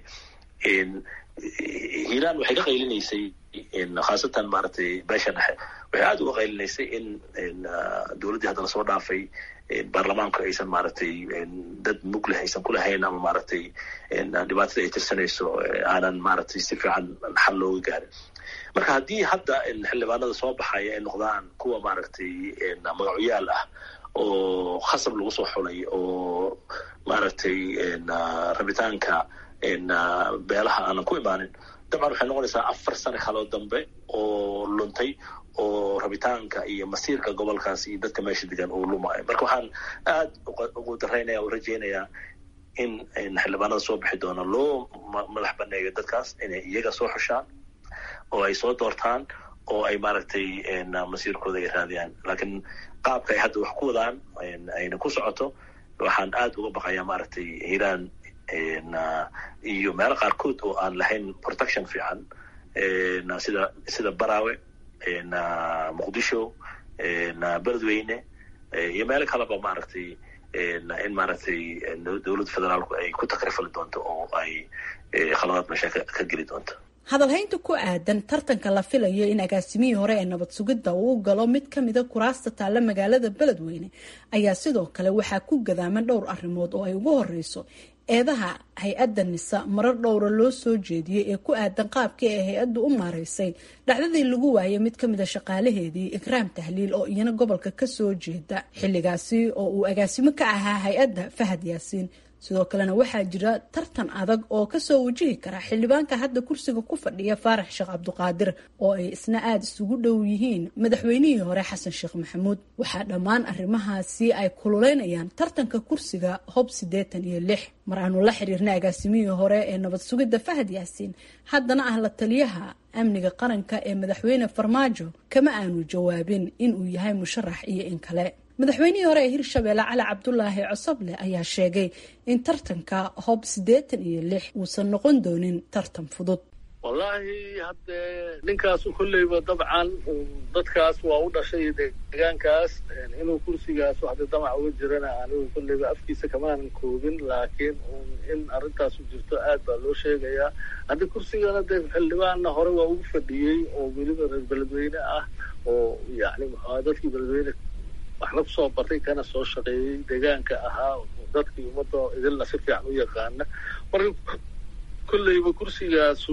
K: hiiraan waxay ka qaylinaysay khaasatan maaragtay beesha dhexe waxay aada uga qaylinaysay in dowladdii hadda lasoo dhaafay baarlamaanku aysan maaragtay dad mug leh aysan ku lahayn ama maaragtay dhibaatada ay tirsanayso aanan maaragtay si fiican xal looga gaarin marka haddii hadda xildhibaanada soo baxaya ay noqdaan kuwa maaragtay magacoyaal ah oo khasab lagu soo xulay oo maaragtay rabitaanka beelaha aanan ku imaanin dabcan waxay noqonaysaa afar sano kaloo dambe oo luntay oo rabitaanka iyo masiirka gobolkaas iyo dadka meesha degan uu lumayo marka waxaan aad ugu daraynaya o rajaynayaa in xildhibaanada soo bixi doona loo madax baneeyo dadkaas inay iyaga soo xushaan oo ay soo doortaan oo ay maaragtay masiirkooda ay raadiyaan laakiin qaabka ay hadda wax ku wadaan ayna ku socoto waxaan aad uga baqayaa maaragtay hiiraan iyo meelo qaarkood oo aan lahayn protection fiican sida sida barawe muqdisho beledweyne iyo meelo kaleba maaragtay in maaragtay dowladda federaalku ay ku takrifali doonto oo ay khaladaad meesha ka geli doonto
H: hadalhaynta ku aadan tartanka la filayo in agaasimihii hore ee nabad sugidda uu galo mid ka mida kuraasta taalla magaalada beledweyne ayaa sidoo kale waxaa ku gadaaman dhowr arrimood oo ay ugu horeyso eedaha hay-adda nisa marar dhowra loo soo jeediyey ee ku aadan qaabkii ay hay-addu u maaraysay dhacdadii lagu waayay mid ka mid a shaqaalaheedii ikraam tahliil oo iyana gobolka kasoo jeeda xilligaasi oo uu agaasimo ka ahaa hay-adda fahad yaasiin sidoo kalena waxaa jira tartan adag oo kasoo wajihi kara xildhibaanka hadda kursiga ku fadhiya faarax sheekh cabduqaadir oo ay isna aada isugu dhow yihiin madaxweynihii hore xasan sheekh maxamuud waxaa dhammaan arrimahaasi ay kululeynayaan tartanka kursiga hob siddeetan iyo lix mar aanu la xiriirnay agaasimihii hore ee nabad sugidda fahad yaasiin haddana ah la taliyaha amniga qaranka ee madaxweyne farmaajo kama aanu jawaabin inuu yahay musharax iyo in kale madaxweynihii hore ee hirshabeelle cali cabdulaahi cosoble ayaa sheegay in tartanka hob siddeetan iyo lix uusan noqon doonin tartan fudud
J: wallaahi haddee ninkaasu kolleyba dabcan dadkaas waa u dhashay deegaankaas inuu kursigaas hadda damac uga jirana anigu kolleyba afkiisa kamaanan koobin laakiin in arrintaasu jirto aad baa loo sheegayaa hadda kursigana dee xildhibaanna hore waa ugu fadhiyey oo weliba reer beledweyne ah oo yacni muxua dadkii beledweyne waxna kusoo bartay kana soo shaqeeyey deegaanka ahaa dadkii ummadda idilna si fiican u yaqaana marka kolleyba kursigaasu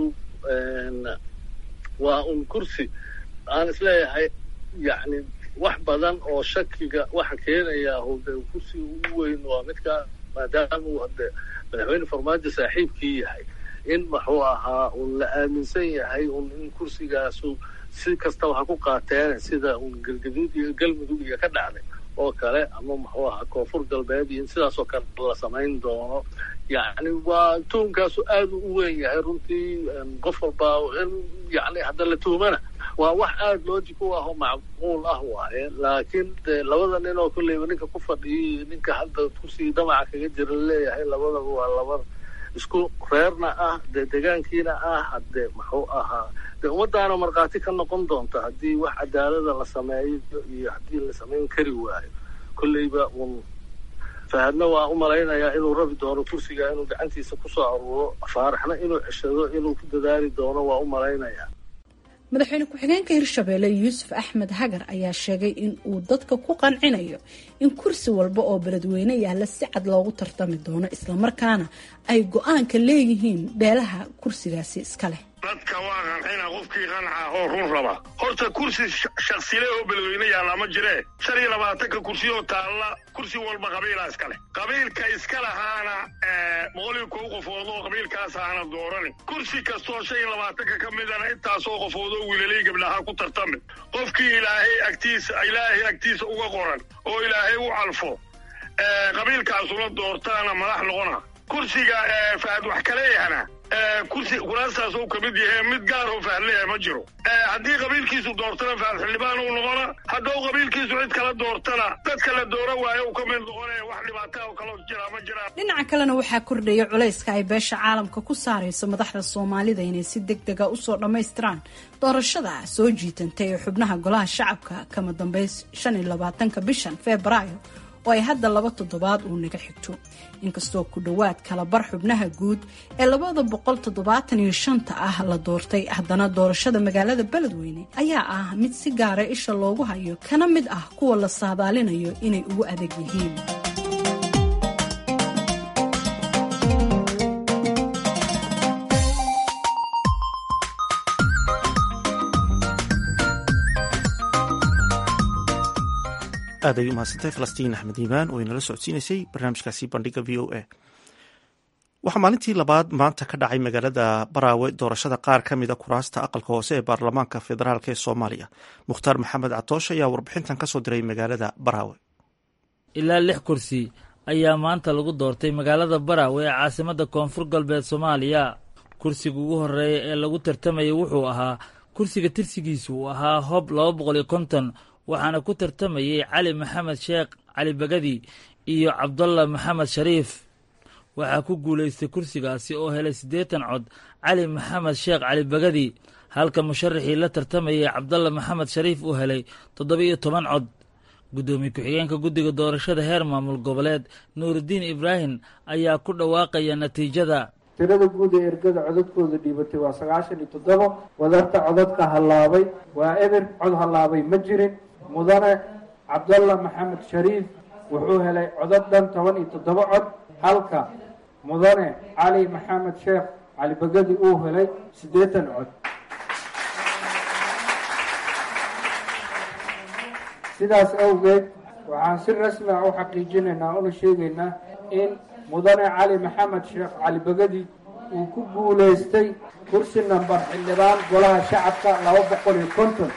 J: waa un kursi aan isleeyahay yacni wax badan oo shakiga waxa keenayaa hode kursiga ugu weyn waa midka maadaama uu hade madaxweyne farmaajo saaxiibkii yahay in muxuu ahaa un la aaminsan yahay un in kursigaasu si kastaba ha ku qaateen sida un galgaduud iyo galmudug iyo ka dhacday oo kale ama muxuu ahaa koonfur galbeed iyo in sidaasoo kale la samayn doono yacni waa tuunkaasu aad u weyn yahay runtii qof walbaa in yacni hadda la tuumana waa wax aada logic u ah oo macquul ah waaye laakiin de labada nin oo kolleyba ninka ku fadhiyay ninka hadda kursigii damaca kaga jira laleeyahay labadaba waa laba isku reerna ah dee deegaankiina ah hadde muxuu ahaa dee ummadaana markhaati ka noqon doonta haddii wax cadaalada la sameeyo iyo haddii la samayn kari waayo kolleyba un fahadna waa u malaynayaa inuu rabi doono kursiga inuu gacantiisa kusoo aruuro faaraxna inuu ceshado inuu ku dadaali doono waa u malaynayaa
H: madaxweyne ku-xigeenka hirshabeelle yuusuf axmed hagar ayaa sheegay in uu dadka ku qancinayo in kursi walba oo beledweyne yaalla si cad loogu tartami doono islamarkaana ay go-aanka leeyihiin beelaha kursigaasi iska leh
B: dadka waa qancina qofkii qanca oo run raba horta kursi shaksile oo beledweyne yaalla ma jiree shan iyo labaatanka kursi oo taalla kursi walba qabiilaa iska leh qabiilka iska lahaana boqol iyo kow qofood oo qabiilkaas aana doorani kursi kastoo shan iyo labaatanka ka midana intaasoo qofood oo wiilalay gabdhaha ku tartami qofkii ilaahay agtiisa ilaahay agtiisa uga qoran oo ilaahay u calfo qabiilkaasuna doortaana madax noqona kursiga fahad wax kaleeyahana kursi kuraastaas uu ka mid yahay mid gaar oo faadleeya ma jiro haddii qabiilkiisu doortana faad xildhibaan uu noqona hadduu qabiilkiisu cid kala doortana dadka la doora waayo uu ka mid noqonaya wax dhibaataa oo kaloo jira ma jiraan
H: dhinaca kalena waxaa kordhaya culayska ay beesha caalamka ku saarayso madaxda soomaalida inay si deg dega usoo dhammaystiraan doorashada soo jiitantay ee xubnaha golaha shacabka kama dambeys shan iyo labaatanka bishan febraayo oo ay hadda laba toddobaad uu naga xigto inkastoo ku dhowaad kala bar xubnaha guud ee labada boqol toddobaatan iyo shanta ah la doortay haddana doorashada magaalada beledweyne ayaa ah mid si gaara isha loogu hayo kana mid ah kuwa la saadaalinayo inay ugu adag yihiin
A: aad ay u mahadsantay falastiin axmed iimaan oo inala socodsiinaysay barnaamijkaasi bandhiga v o a waxaa maalintii labaad maanta ka dhacay magaalada baraawe doorashada qaar ka mida kuraasta aqalka hoose ee baarlamaanka federaalk ee soomaaliya mukhtaar maxamed catoosh ayaa warbixintan kasoo diray magaalada baraawe
L: ilaa lix kursi ayaa maanta lagu doortay magaalada baraawe ee caasimadda koonfur galbeed soomaaliya kursiga ugu horeeya ee lagu tartamayay wuxuu ahaa kursiga tirsigiisu uu ahaa hob laba boqol iyo konton waxaana ku tartamayey cali maxamed sheekh cali bagadi iyo cabdalla maxamed shariif waxaa ku guulaystay kursigaasi oo helay siddeetan cod cali maxamed sheekh cali bagadi halka musharaxii la tartamayey cabdalla maxamed shariif uu helay toddoba-iyo toban cod guddoomiye ku-xigeenka guddiga doorashada heer maamul goboleed nuurudiin ibraahim ayaa ku dhawaaqaya natiijada
M: tirada guud ee ergada codadkooda dhiibatay waa sagaashan iyo toddoba wadarta codadka hallaabay waa eber cod hallaabay ma jirin mudane cabdalla maxamed shariif wuxuu helay codad dhan toban iyo toddoba cod halka mudane cali maxamed sheekh cali bagadi uu helay siddeetan cod sidaas awgeed waxaan si rasmi ah u xaqiijinaynaa una sheegaynaa in mudane cali maxamed sheekh cali bagadi uu ku guulaystay kursi nambar xildhibaan golaha shacabka laba boqol iyo konton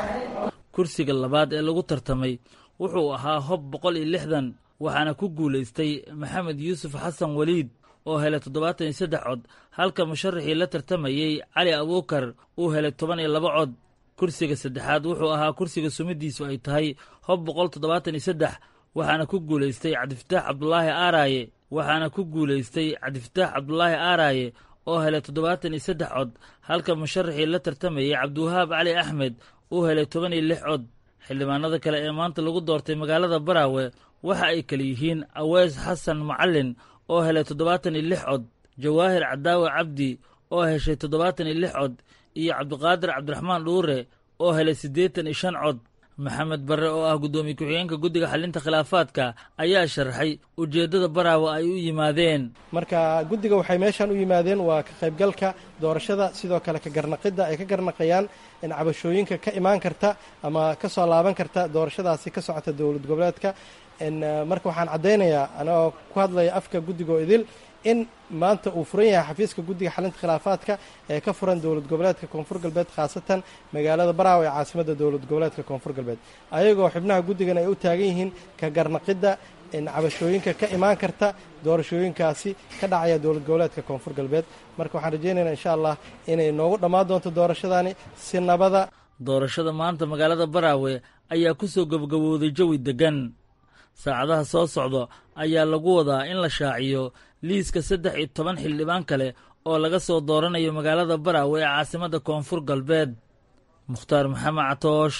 L: kursiga labaad ee lagu tartamay wuxuu ahaa hob boqol iyo lixdan waxaana ku guulaystay maxamed yuusuf xasan weliid oo helay toddobaatan iyo saddex cod halka musharaxii la tartamayey cali abuukar uu helay toban iyo laba cod kursiga saddexaad wuxuu ahaa kursiga sumidiisu ay tahay hob boqol toddobaatan iyo saddex waxaana ku guulaystay cabdifataax cabdulaahi aaraaye waxaana ku guulaystay cabdifataax cabdulaahi aaraaye oo helay toddobaatan iyo saddex cod halka musharaxii la tartamayey cabdiwahaab cali axmed uu helay toban iyo lix cod xildhibaanada kale ee maanta lagu doortay magaalada baraawe waxa ay kale yihiin aweys xasan macalin oo helay toddobaatan iyo lix cod jawaahir cadaawe cabdi oo heshay toddobaatan iyo lix cod iyo cabdiqaadir cabdiraxmaan dhuure oo helay siddeetan iyo shan cod maxamed barre oo ah guddoomiye ku-xigeenka guddiga xalinta khilaafaadka ayaa sharaxay ujeeddada baraawe ay u yimaadeen
N: marka guddiga waxay meeshaan u yimaadeen waa ka qaybgalka doorashada sidoo kale ka garnaqidda ay ka garnaqayaan in cabashooyinka ka imaan karta ama ka soo laaban karta doorashadaasi ka socota dowlad goboleedka marka waxaan caddaynayaa anagoo ku hadlaya afka guddigoo idil in maanta uu furan yahay xafiiska guddiga xalinta khilaafaadka ee ka furan dowlad goboleedka koonfur galbeed khaasatan magaalada baraawe ee caasimadda dowlad goboleedka koonfur galbeed ayagoo xubnaha guddigan ay u taagan yihiin ka garnaqidda cabashooyinka ka imaan karta doorashooyinkaasi ka dhacaya dowlad goboleedka koonfur galbeed marka waxaan rajaynaynaa insha allah inay noogu dhammaan doonto doorashadani si nabada
L: doorashada maanta magaalada baraawe ayaa ku soo gabagabowday jawi deggan saacadaha soo socda ayaa lagu wadaa in la shaaciyo liiska saddex iyo toban xildhibaan kale oo laga soo dooranayo magaalada baraawe ee caasimadda koonfur galbeed mukhtaar maxamed catoosh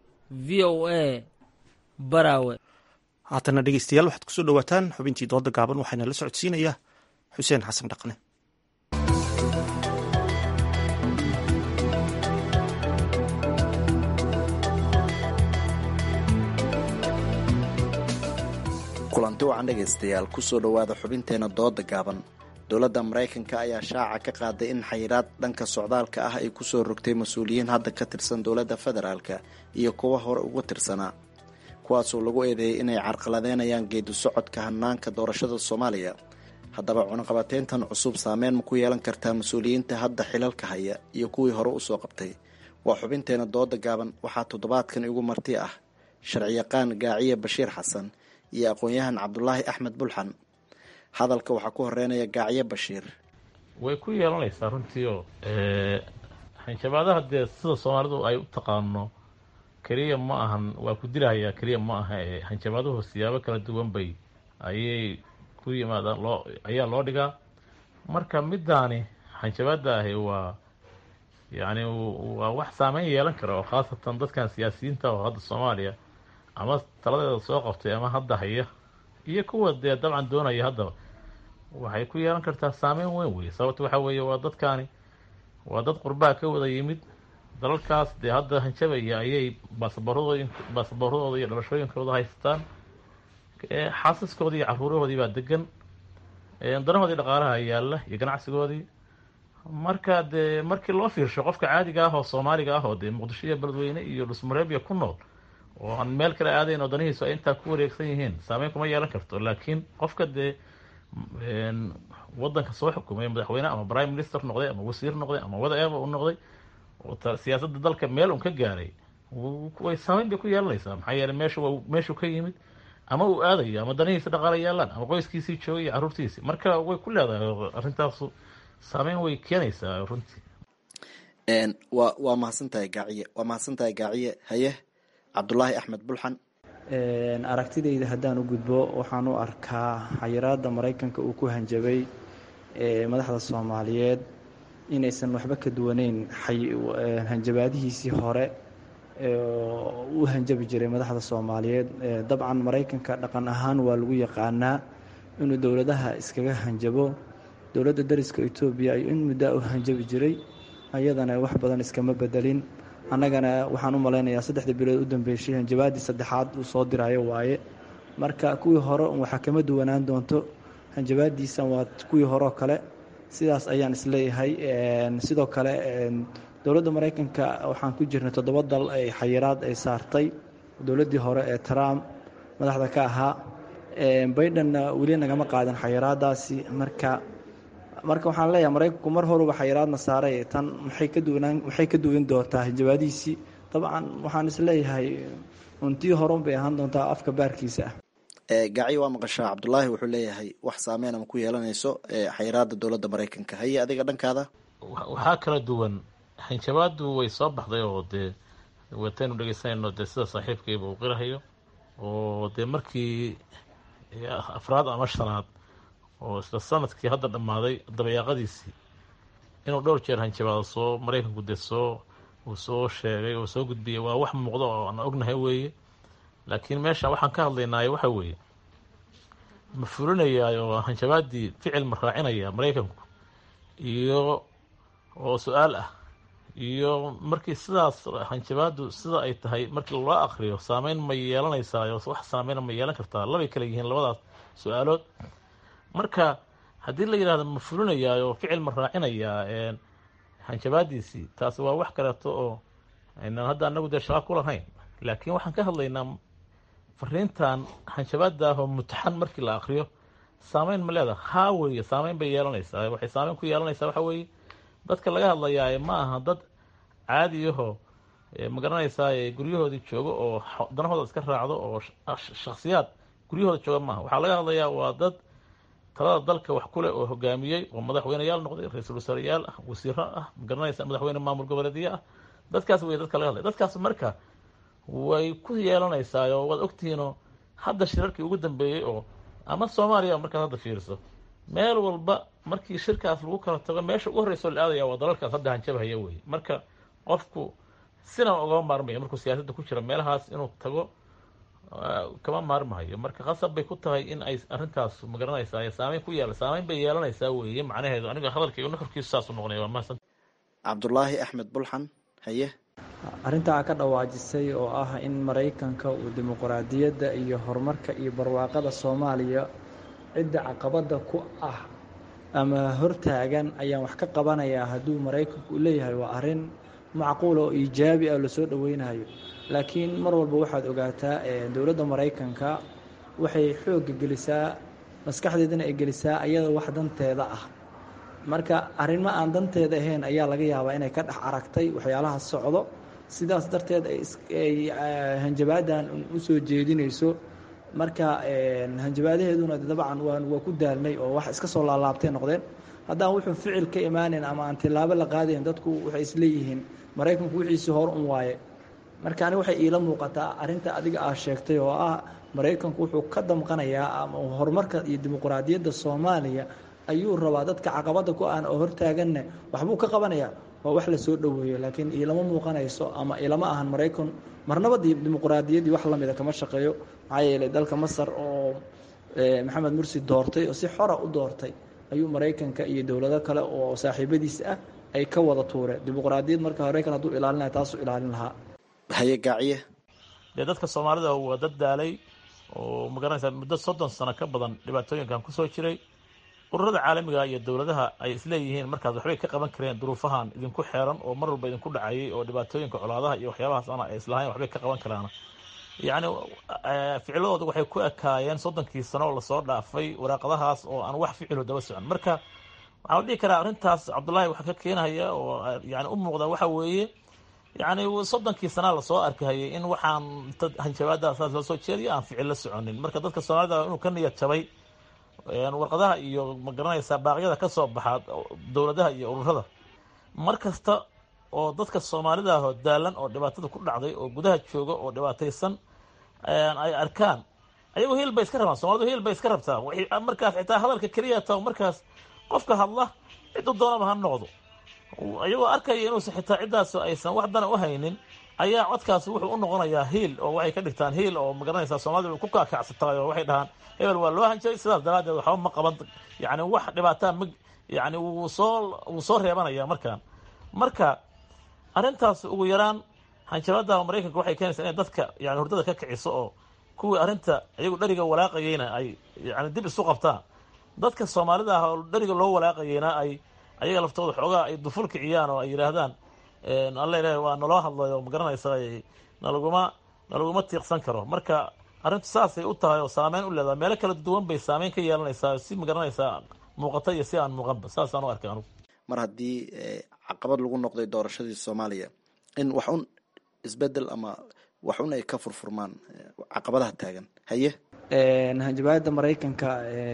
L: v o a baraawe
A: haatana dhegeystayaal waxaad kusoo dhowaataan xubintii dooda gaaban waxaana la socodsiinaya xuseen xasan dhaqne
O: kulanti wacan dhegaystayaal kusoo dhowaada xubinteena dooda gaaban dowladda maraykanka ayaa shaaca ka qaaday in xayiraad dhanka socdaalka ah ay kusoo rogtay mas-uuliyiin hadda ka tirsan dowladda federaalka iyo kuwa hore uga tirsanaa kuwaasoo lagu eedeeyay inay carqaladeynayaan geedi socodka hanaanka doorashada soomaaliya haddaba cunaqabateyntan cusub saameyn ma ku yeelan kartaa mas-uuliyiinta hadda xilalka haya iyo kuwii hore usoo qabtay waa xubinteena dooda gaaban waxaa toddobaadkan igu marti ah sharciyaqaan gaaciye bashiir xasan iyo aqoon-yahan cabdulaahi axmed bulxan hadalka waxaa ku horeynaya gaaciye bashiir
P: way ku yeelanaysaa runtii oo hanjabaadaha dee sida soomaalidu ay u taqaano keliya ma ahan waa ku dilahayaa keliya ma aha ee hanjabaaduhu siyaabo kala duwan bay ayay ku yimaadaan loo ayaa loo dhigaa marka middaani hanjabaada ahi waa yacni waa wax saameyn yeelan kara oo khaasatan dadkan siyaasiyiinta oo hadda soomaaliya ama taladeeda soo qabtay ama hadda haya iyo kuwa dee dabcan doonaya haddaba waxay ku yeelan kartaa saameyn weyn wey sababta waxaa weeye waa dadkaani waa dad qurbaha ka wada yimid dalalkaas dee hadda hanjabaya ayay baasaboorradooda baasaboorradooda iyo dhalashooyinkooda haystaan xaasaskoodii iyo caruurahoodii baa degan danahoodii dhaqaalaha yaalla iyo ganacsigoodii marka dee markii loo fiirsho qofka caadiga ah oo soomaaliga ah oo dee muqdisho iyo beledweyne iyo dhusmareebya ku nool oo aan meel kale aadayn oo danihiisu ay intaa ku wareegsan yihiin saameyn kuma yeelan karto laakiin qofka dee wadanka soo xukumay madaxweyne ama prime minister noqday ama wasiir noqday ama whatever u noqday oo siyaasadda dalka meel un ka gaaray way saameyn bay ku yeelanaysaa maxaa yeeley meeshu waa meeshuu ka yimid ama uu aadayo ama danihiisa dhaqaala yaalaan ama qoyskiisii joogay iyo carruurtiisii marka way ku leedahay arrintaasu saameyn way keenaysaa runtii
O: waa waa mahadsan tahay gaaciye waa mahadsan tahay gaaciye haye cabdulaahi axmed bulxan
Q: aragtidayda haddaan u gudbo waxaan u arkaa xayiraadda maraykanka uu ku hanjabay madaxda soomaaliyeed inaysan waxba ka duwaneyn hanjabaadihiisii hore u hanjabi jiray madaxda soomaaliyeed dabcan maraykanka dhaqan ahaan waa lagu yaqaanaa inuu dowladaha iskaga hanjabo dowladda dariska etoobiya ayuu in muddaa u hanjabi jiray ayadana wax badan iskama bedelin annagana waxaan u malaynayaa saddexda bilood u dambeysay hanjabaadii saddexaad uu soo dirayo waaye marka kuwii hore waxaa kama duwanaan doonto hanjabaadiisan waa kuwii horeoo kale sidaas ayaan isleeyahay sidoo kale dowladda maraykanka waxaan ku jirnay toddoba dal ay xayiraad ay saartay dowladdii hore ee trump madaxda ka ahaa baidenna weli nagama qaadan xayiraadaasi marka marka waxaan leeyahay maraykanku mar horuba xayiraadna saaray tan maxay ka duwanaan maxay ka duwan doontaa hanjabaadiisii dabcan waxaan isleeyahay untii horun bay ahaan doontaa afka baarkiisa
O: ah gaaciye waa maqashaa cabdulaahi wuxuu leeyahay wax saameyn ama ku yeelanayso xayiraada dowladda maraykanka haye adiga dhankaada
P: waxaa kala duwan hanjabaadu way soo baxday oo dee wataynu dhegeysanayno dee sida saaxiibkayba uu qirahayo oo dee markii afraad ama shanaad oo isla sanadkii hadda dhammaaday dabayaaqadiisii inuu dhowr jeer hanjabaado soo maraykanku dee soo uu soo sheegay oo soo gudbiyay waa wax muuqdo oo aan ognahay weeye laakiin meesha waxaan ka hadlaynaayo waxa weeye ma fulinayaa oo hanjabaadii ficil ma raacinaya maraykanku iyo oo su-aal ah iyo markii sidaas hanjabaadu sida ay tahay markii loo akriyo saameyn ma yeelanaysaa wax saameyna ma yeelan kartaa labay kale yihiin labadaas su-aalood marka haddii la yidhahdo ma fulinayaa oo ficil ma raacinayaa hanjabaadiisii taasi waa wax kaleeto oo aynaan hadda anagu dee shaqa ku lahayn laakiin waxaan ka hadlaynaa fariintan hanjabaada ah oo mutaxan markii la akriyo saameyn ma leedaha haa weeye saameyn bay yeelanaysaa waxay saameyn ku yeelanaysaa waxa weeye dadka laga hadlayaa ma aha dad caadiyahoo magaranaysaa guryahoodii joogo oo danahooda iska raacdo oo shaksiyaad guryahooda jooga maaha waxaa laga hadlayaa waa dad talada dalka wax kuleh oo hogaamiyey oo madaxweyneyaal noqday ra-iisul wasaareyaal ah wasiiro ah magaranaysa madaxweyne maamul goboleedyo ah dadkaas wey dadka laga hadlaya dadkaas marka way ku yeelanaysaa oo waad ogtihiinoo hadda shirarkii ugu dambeeyey oo ama soomaaliya markaad hadda fiiriso meel walba markii shirkaas lagu kala tago meesha ugu horreysa oo la aadaya waa dalalkaas hadda hanjabhaya wey marka qofku sina ugama maarmayo markuu siyaasadda ku jira meelahaas inuu tago kama maarmahayo marka qasab bay ku tahay in ay arrintaas magaranaysaa saameyn ku yeela saameyn bay yeelanaysaa weeye macnaheedu aniga hadalka iyo nuxurkiisu saasu noqonaya waa mahadsan
O: cabdulaahi axmed bulxan haye
Q: arrintaa ka dhawaajisay oo ah in maraykanka uu dimuqraadiyadda iyo horumarka iyo barwaaqada soomaaliya cidda caqabadda ku ah ama hortaagan ayaan wax ka qabanayaa hadduu maraykanku u leeyahay waa arrin macquul oo iijaabi ah lasoo dhoweynayo laakiin mar walba waxaad ogaataa dowladda maraykanka waxay xoogga gelisaa maskaxdeedana ay gelisaa ayada wax danteeda ah marka arrimo aan danteeda ahayn ayaa laga yaabaa inay ka dhex aragtay waxyaalaha socdo sidaas darteed ay hanjabaadan u soo jeedinayso marka hanjabaadaheeduna dabcan waa ku daalnay oo wax iska soo laalaabtay noqdeen haddaan wuxuu ficil ka imaaneyn ama aan tilaabo la qaadayn dadku waxay isleeyihiin maraykanku wixiisii hor un waaye marka ani waxay iila muuqataa arrinta adiga aa sheegtay oo ah maraykanku wuxuu ka damqanayaa ama horumarka iyo dimuqraadiyadda soomaaliya ayuu rabaa dadka caqabada ku aan oo hortaaganne waxbuu ka qabanayaa waa wax lasoo dhoweeyo laakiin ilama muuqanayso ama ilama ahan maraykan marnaba dimuqraadiyaddii wax lamida kama shaqeeyo maxaa yeelay dalka masar oo maxamed mursi doortay oo si xora u doortay ayuu maraykanka iyo dowlado kale oo saaxiibadiis ah ay ka wada tuureen dimuqraadiyad marka maraykan hadduu ilaalinaya taasuu ilaalin lahaa
O: haye gaaciye
P: dee dadka soomaalida waa dad daalay oo magaranaysaa muddo soddon sano ka badan dhibaatooyinkan kusoo jiray ururada caalamiga iyo dowladaha ay isleeyihiin markaas waxbay ka qaban kareen duruufahan idinku xeeran oo mar walba idinku dhacayay oo dhibaatooyinka colaadaha iyo waxyaabahaas ana ay islahayn waxbay ka qaban karaan yacni ficiladooda waxay ku ekaayeen soddonkii sano oo lasoo dhaafay waraaqadahaas oo aan wax ficilu daba socon marka waxaa la dhihi karaa arrintaas cabdullaahi waxa ka keenaya oo yani u muuqda waxa weeye yacni soddonkii sanaa lasoo arkahayay in waxaan hanjabaada saas loo soo jeediyo aan ficil la soconin marka dadka soomaalida inuu ka niyad jabay warqadaha iyo magaranaysaa baaqyada ka soo baxa dowladaha iyo ururada mar kasta oo dadka soomaalida ahoo daalan oo dhibaatada ku dhacday oo gudaha jooga oo dhibaataysan ay arkaan ayagoo hiil bay iska rabaan soomalidu hiil bay iska rabtaa markaas xitaa hadalka keliya ta markaas qofka hadla ciduu doonaba ha noqdo iyagoo arkaya inuusan xitaa ciddaas aysan wax dana u haynin ayaa codkaas wuxuu u noqonayaa hiil oo waxay ka dhigtaan hiil oo magaranaysaa soomaalida ku kaakacsataay oo waxay dhahaan hebel waa loo hanjabay sidaas daraaddeed waxba ma qaban yani wax dhibaataa ma yani wuu soo wuu soo reebanaya markaan marka arrintaas ugu yaraan hanjabada maraykanka waxay keenaysaa inay dadka yani hurdada ka kiciso oo kuwii arrinta iyagu dheriga walaaqayeyna ay yani dib isu qabtaan dadka soomaalida ah oo dheriga loo walaaqayeyna ay ayaga laftooda xoogaa ay duful kiciyaan oo ay yidhaahdaan alla ilaah waa naloo hadlayo magaranaysa nalaguma nalaguma tiiqsan karo marka arrintu saasay u tahay oo saameyn u leedahay meelo kala duwan bay saameyn ka yeelanaysaa si magaranaysaa muuqata iyo si aan muuqanba saasaan u arkay anugu
O: mar haddii caqabad lagu noqday doorashadii soomaaliya in wax un isbedel ama wax un ay ka furfurmaan caqabadaha taagan haye
Q: hanjabaada maraykanka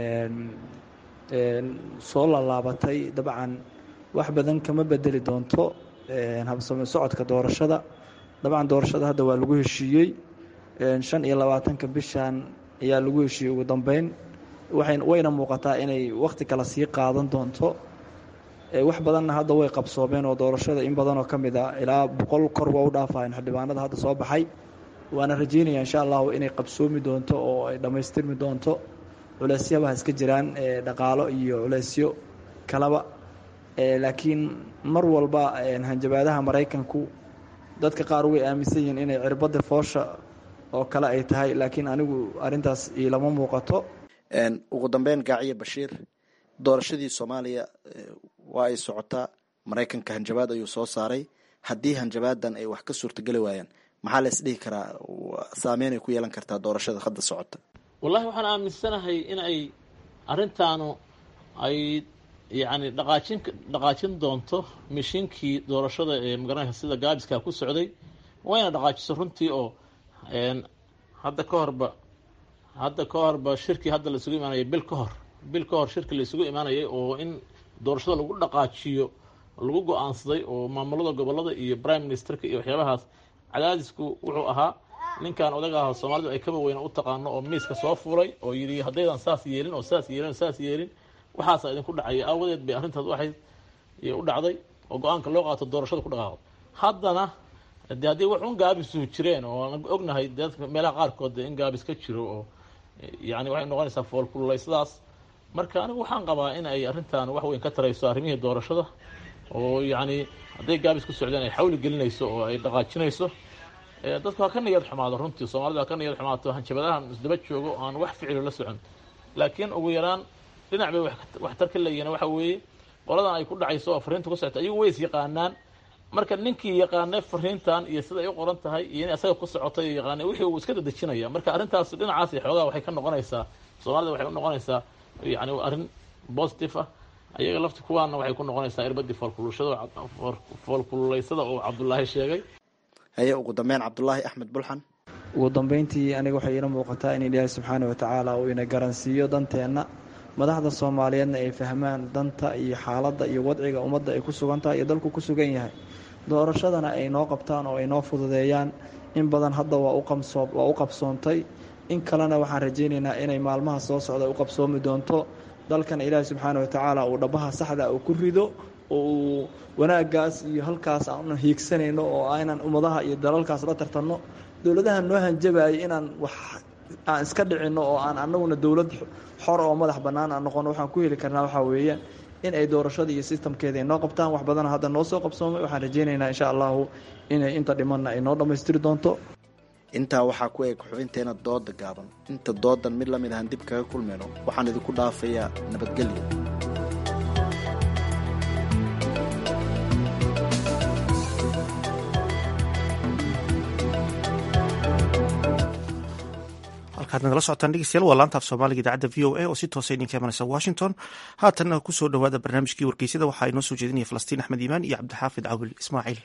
Q: soo laalaabatay dabcan wax badan kama bedeli doonto habsame socodka doorashada dabcan doorashada hadda waa lagu heshiiyey shan iyo labaatanka bishan ayaa lagu heshiiyey ugu dambeyn wayna muuqataa inay wakti kale sii qaadan doonto wax badanna hadda way qabsoomeen oo doorashada in badanoo ka mid a ilaa boqol kor waa u dhaafayan xildhibaanada hadda soo baxay waana rajeynaya insha allahu inay qabsoomi doonto oo ay dhammaystirmi doonto culeysyabaha iska jiraan dhaqaalo iyo culeysyo kalaba laakiin mar walba hanjabaadaha maraykanku dadka qaar way aaminsan yihiin inay cirbadda foosha oo kale ay tahay laakiin anigu arintaas ilama muuqato
O: ugu dambeyn gaaciye bashiir doorashadii soomaaliya waa ay socotaa maraykanka hanjabaad ayuu soo saaray haddii hanjabaadan ay wax ka suurtageli waayaan maxaa la isdhihi karaa saameyn ay ku yeelan kartaa doorashada hadda socota
P: wallahi waxaan aaminsanahay in ay arrintaanu ay yacni dhaqaajin dhaqaajin doonto mishiinkii doorashada ee magaranaysa sida gaabiska ku socday wayna dhaqaajiso runtii oo hadda ka horba hadda ka horba shirkii hadda la isugu imaanayay bil ka hor bil ka hor shirki la isugu imaanayay oo in doorashada lagu dhaqaajiyo lagu go-aansaday oo maamulada gobolada iyo prime ministerka iyo waxyaabahaas cadaadisku wuxuu ahaa ninkan odaga ah soomaalidu ay kaba weyna u taqaano oo miiska soo fuulay oo yidhi haddaydan saas yeelin oo saas yeelin oo saas yeelin waxaasa idinku dhacaya aawadeed bay arrintaas waxay u dhacday oo go-aanka loo qaato doorashada ku dhaqaaqdo haddana de haddii wax un gaabisu jireen oo aan ognahay dadka meelaha qaarkood in gaabis ka jiro oo yani waxay noqonaysaa foolkululaysadaas marka anigu waxaan qabaa in ay arrintan wax weyn ka tarayso arrimihii doorashada oo yacni hadday gaabis ku socdeen ay xawli gelinayso oo ay dhaqaajinayso dadku ha ka niyad xumaado runtii soomaalida ha ka niyad xumaato hanjabadahan isdaba joogo aan wax ficilo la socon laakiin ugu yaraan dhinac bay waxtar ka leeyihin waxa weeye qoladan ay ku dhacayso oo fariinta ku socota iyagu way is yaqaanaan marka ninkii yaqaanay fariintan iyo sida ay u qoran tahay iyo in asaga ku socotay iyo yaqaanay wixii uu iska dadejinaya marka arrintaas dhinacaas xoogaa waxay ka noqonaysaa soomaalida waxay u noqonaysaa yani arrin positive ah ayaga lafti kuwaana waxay ku noqonaysaa irbadii foolkululashada foolkululeysada oo cabdulaahi sheegay
O: haye ugu dambeyn cabdulaahi axmed bulxan
Q: ugu dambeyntii aniga waxay iila muuqataa in ilaahay subxaana watacaala uu ina garansiiyo danteenna madaxda soomaaliyeedna ay fahmaan danta iyo xaaladda iyo wadciga ummadda ay ku sugan tahay iyo dalku ku sugan yahay doorashadana ay noo qabtaan oo ay noo fududeeyaan in badan hadda waa u qabsoontay in kalena waxaan rajaynaynaa inay maalmaha soo socda u qabsoomi doonto dalkana ilaahay subxaana watacaala uu dhabaha saxda uu ku rido oo uu wanaaggaas iyo halkaas aan hiigsanayno oo aynan ummadaha iyo dalalkaas la tartanno dowladaha noo hanjabayay inaan wax aan iska dhicinno oo aan anaguna dowlad xor oo madax bannaan aan noqono waxaan ku heli karnaa waxaa weeye in ay doorashada iyo sistamkeeda ay noo qabtaan wax badana hadda noo soo qabsoomay waxaan rajaynaynaa insha allahu inay inta dhimanna ay noo dhammaystiri doonto
O: intaa waxaa ku eeg xubinteena dooda gaaban inta doodan mid lamid ahaan dib kaga kulmayno waxaan idinku dhaafayaa nabadgelyo
A: halkaad nagala socotaan dhegeystayaal waa laanta af soomaaliga idaacadda v o a oo si toosa idinka imanaysa washington haatanna ku soo dhowaada barnaamijkii wargeysyada waxaa inoo soo jeedinaya falastiin axmed iimaan iyo cabdixaafid cawil ismaaciil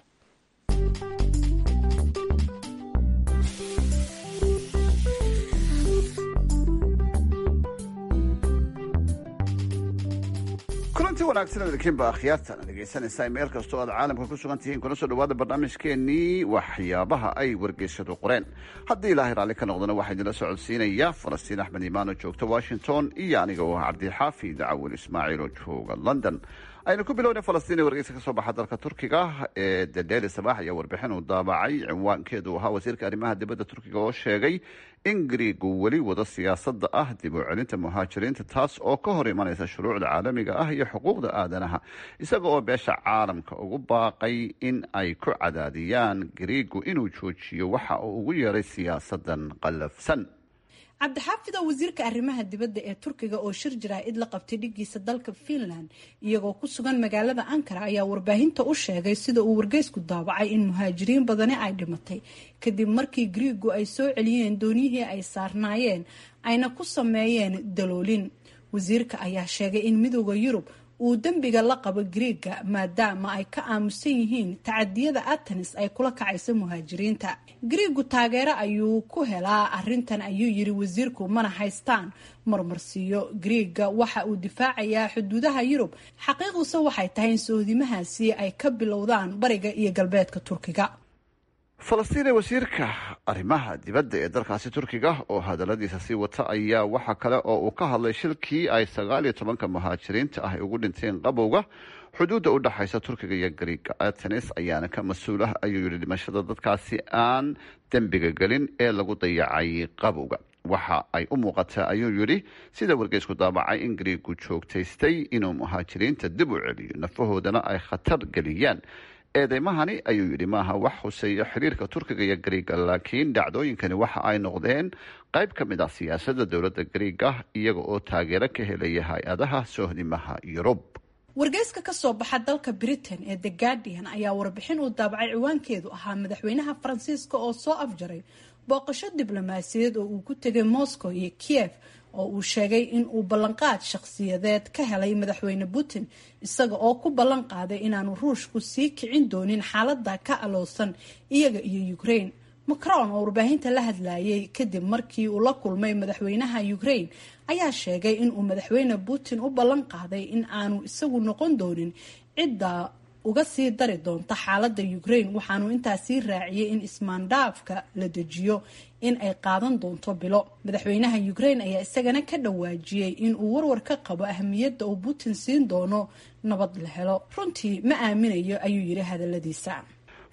R: kulanti wanaagsan idinkiinba akhyaartan dhegaysanaysaa meel kastoo aad caalamka ku sugan tihiin kuna soo dhawaada barnaamijkeenii waxyaabaha ay wargeysyadu qoreen haddii ilaahay raalli ka noqdana waxaa idinla socodsiinaya falastiin axmed imaan oo joogta washington iyo aniga oo ah cabdixaafid cawil ismaaciil oo jooga london aynu ku bilowna falastiin ee wargeysa ka soo baxa dalka turkiga ee the daily sabax ayaa warbixin uu daabacay cinwaankeedu ahaa wasiirka arrimaha dibadda turkiga oo sheegay in griigu weli wado siyaasadda ah dib u celinta muhaajiriinta taas oo ka hor imanaysa shuruucda caalamiga ah iyo xuquuqda aadanaha isaga oo beesha caalamka ugu baaqay in ay ku cadaadiyaan griigu inuu joojiyo waxa uu ugu yeeray siyaasadan qallafsan
H: cabdixaafid oo wasiirka arrimaha dibadda ee turkiga oo shir jaraa-id la qabtay dhigiisa dalka finland iyagoo ku sugan magaalada ankara ayaa warbaahinta u sheegay sida uu wargeysku daabacay in muhaajiriin badani ay dhimatay kadib markii griigu ay soo celiyeen dooniyihii ay saarnaayeen ayna ku sameeyeen daloolin wasiirka ayaa sheegay in midooda yurub uu dembiga la qabo griiga maadaama ay ka aamusan yihiin tacadiyada atenis ay kula kacayso muhaajiriinta griigu taageero ayuu ku helaa arintan ayuu yiri wasiirku mana haystaan marmarsiiyo griiga waxa uu difaacayaa xuduudaha yurub xaqiiqduse waxay tahay in soodimahaasi ay ka bilowdaan bariga iyo galbeedka turkiga
R: falastiin ee wasiirka arrimaha dibadda ee dalkaasi turkiga oo hadaladiisa sii wata ayaa waxa kale oo uu ka hadlay shilkii ay sagaal iyo tobanka muhaajiriinta ah ay ugu dhinteen qabowga xuduudda u dhexaysa turkiga iyo griiga atenis ayaana ka mas-uul ah ayuu yihi dhimashada dadkaasi aan dembiga gelin ee lagu dayacay qabowga waxa ay u muuqataa ayuu yidhi sida wargeysku daabacay in griigu joogtaystay inuu muhaajiriinta dib u celiyo nafahoodana ay khatar geliyaan eedeymahani ayuu yidhi maaha wax huseeya xiriirka turkiga iyo griiga laakiin dhacdooyinkani waxa ay noqdeen qayb ka mid ah siyaasadda dowladda griiga iyaga oo taageero ka helaya hay-adaha sohdimaha yurub
H: wargeyska ka soo baxa dalka britain ee the guardian ayaa warbixin uu daabacay ciwaankeedu ahaa madaxweynaha faransiiska oo soo afjaray booqasho diblomaasiyadeed oo uu ku tegay moscow iyo kiev oo uu sheegay in uu ballanqaad shakhsiyadeed ka helay madaxweyne putin isaga oo ku ballan qaaday inaanu ruushku sii kicin doonin xaalada ka aloosan iyaga iyo ukraine macron oo warbaahinta la hadlayay kadib markii uu la kulmay madaxweynaha ukraine ayaa sheegay inuu madaxweyne putin u ballan qaaday in aanu isagu noqon doonin cidda uga sii dari doonta xaalada ukraine waxaanu intaasii raaciyay in ismaandhaafka la dejiyo in ay qaadan doonto bilo madaxweynaha ukraine ayaa isagana ka dhawaajiyey in uu warwar ka qabo ahamiyadda uu putin siin doono nabad la helo runtii ma aaminayo ayuu yiri hadaladiisa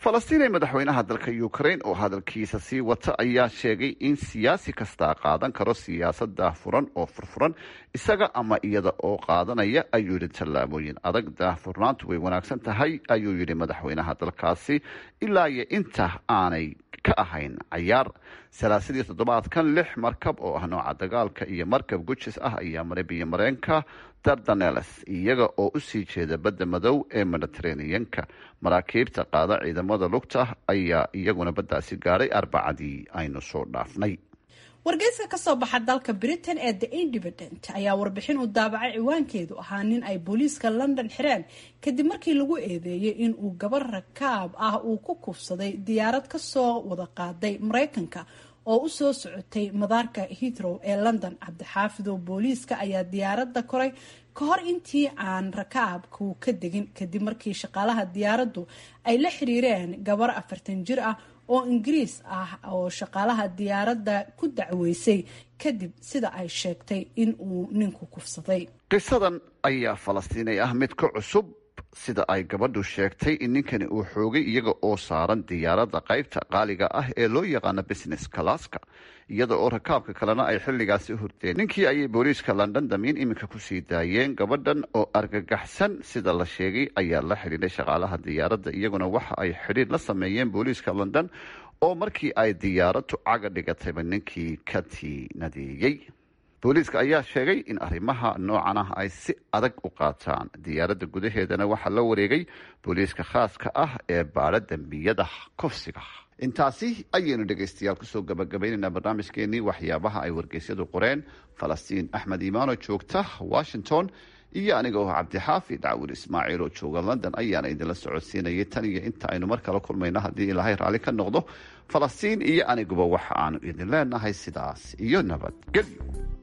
R: falastiin ee madaxweynaha dalka ukrain oo hadalkiisa sii wata ayaa sheegay in siyaasi kastaa qaadan karo siyaasada furan oo furfuran isaga ama iyada oo qaadanaya ayuu yidhi tallaabooyin adag daahfurnaantu way wanaagsan tahay ayuu yidhi madaxweynaha dalkaasi ilaa iyo inta aanay ka ahayn cayaar salaasadii toddobaadkan lix markab oo ah nooca dagaalka iyo markab gujis ah ayaa maray biyo mareenka dardaneles iyaga oo usii jeeda badda madow ee mediteraneanka maraakiibta qaada ciidamada lugta ayaa iyaguna baddaasi gaadhay arbacadii aynu soo dhaafnay
H: wargeyska kasoo baxa dalka britain ee the independent ayaa warbixin uu daabacay ciwaankeedu ahaa nin ay booliiska london xireen kadib markii lagu eedeeyay in uu gabar rakaab ah uu ku kufsaday diyaarad kasoo wada qaaday mareykanka oo u soo socotay madaarka hitrow ee london cabdixaafidow booliiska ayaa diyaaradda koray ka hor intii aan rakaabku ka degin kadib markii shaqaalaha diyaaraddu ay la xiriireen gabar afartan jir ah oo ingiriis ah oo shaqaalaha diyaaradda ku dacweysay kadib sida ay sheegtay in uu ninku kufsaday
R: qisadan ayaa falastiinay ah mid ka cusub sida ay gabadhu sheegtay in ninkani uu xoogay iyaga oo saaran diyaaradda qaybta qaaliga ah ee loo yaqaano business kalaaska iyada oo rakaabka kalena ay xilligaasi hurdeen ninkii ayay booliiska london damiin iminka kusii daayeen gabadhan oo argagaxsan sida la sheegay ayaa la xidhiidhay shaqaalaha diyaaradda iyaguna waxa ay xidhiir la sameeyeen booliiska london oo markii ay diyaaraddu caga dhigatayba ninkii ka tiinadeeyey booliiska ayaa sheegay in arrimaha noocan ah ay si adag u qaataan diyaaradda gudaheedana waxaa la wareegay booliiska khaaska ah ee baadha dembiyada kufsiga intaasi ayaynu dhegaystayaal kusoo gabagabaynaynaa barnaamijkeenii waxyaabaha ay wargeysyadu qoreen falastiin axmed iimaano joogta washington iyo aniga oo cabdixaafi dacwur ismaaciil oo jooga london ayaana idinla socodsiinayay tan iyo inta aynu mar kale kulmayno haddii ilaahay raalli ka noqdo falastiin iyo aniguba waxa aanu idin leenahay sidaas iyo nabadgelyo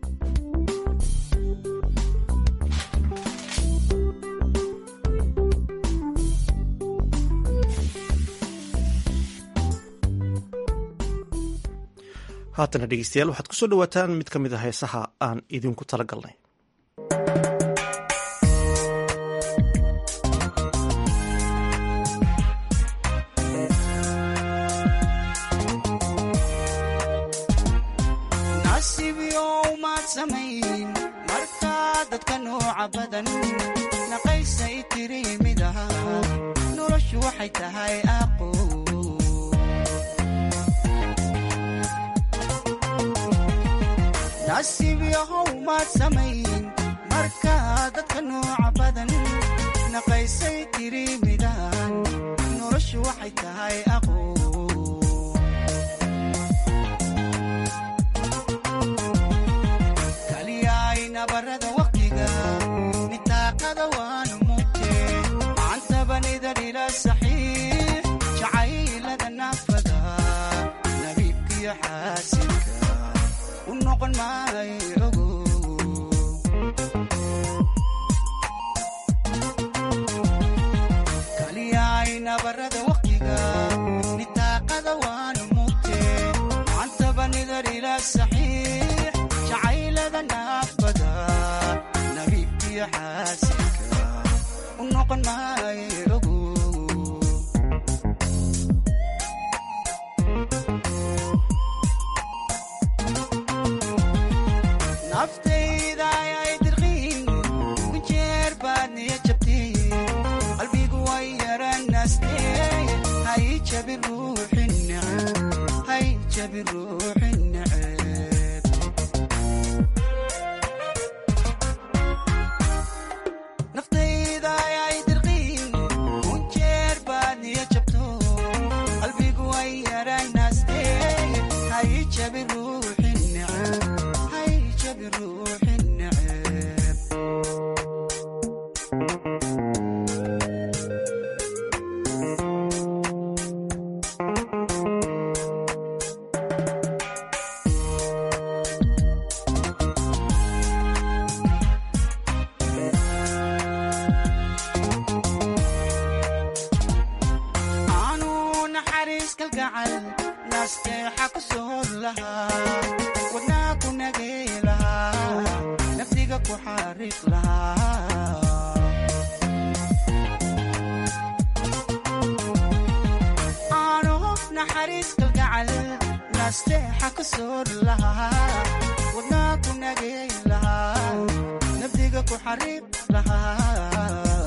A: haatana dhegeystayaal waxaad kusoo dhawaataan mid ka mid a heesaha aan idinku tala galnay
S: nasiibyow maad samayn markaa dadka nooca badan naqaysay tiri mid aha noloshu waxay tahay aqo nasiib yahow maad samayn markaa dadka nooca badan naqaysay tiri midaan noloshu waxay tahay aqo kaliyaay nabarada waqtiga nitaaqada waanu mugte macantabanida dhila saxiix jacaylada naafada nabiibkiyo xaasinka u noqon maayo ogo kaliyaay nabarada waqtiga nitaaqada waanu mugte macantabanida dhila saxiix jacaylada naafada nabiibkiyo xaasinka u noqon maayo ogo naftayda ayay dirqiin kujeer baad niya jabtay qalbigu way yaranaastee hay jabi ruuxi neceb hay jabi ruuxi neceb naftayda ayay dirqiin kujeer baad niya jabto qalbigu way yaranaastee hay jabi ruuxi neceb hay jabi ruuxi neceb aanu naxariis kalgacal naasteexa ku soor lahaa wadnaa ku nagay lahaa naftiga ku xariiq lahaa naxariis kalgacal nasteexa ku soor lahaa wadnaa ku nagay lahaa nabdiga ku xariiq lahaa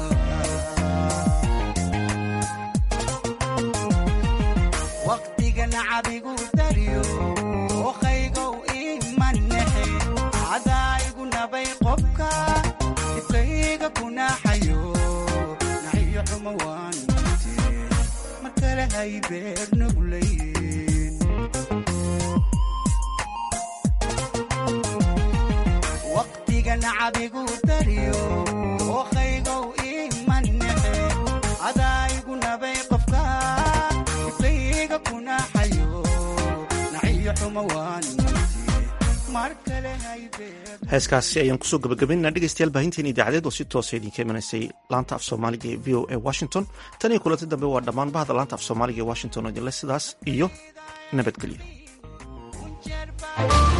S: waqtiga nacabigu dariyo oqaygow imanexe cadaa igu nabay qobka dibkayga ku naxayo naxiyo xuma waan mute mar kale hay beer nuglayn waqtiga nacabigu dariyo oqaygow imanexe cadaa igu nabay qofka dibkayga ku naxayo naxiyo xuma waan
A: heeskaasi ayaan kusoo gabagabaynana dhegeystayaal baahinteen idaacadeed oo si toosa idinka imanaysay laanta af soomaaliga ee v o a washington tan iyo kulanti dambe waa dhammaan bahda laanta af soomaaliga ee washington oo idinle sidaas iyo nabadgelyo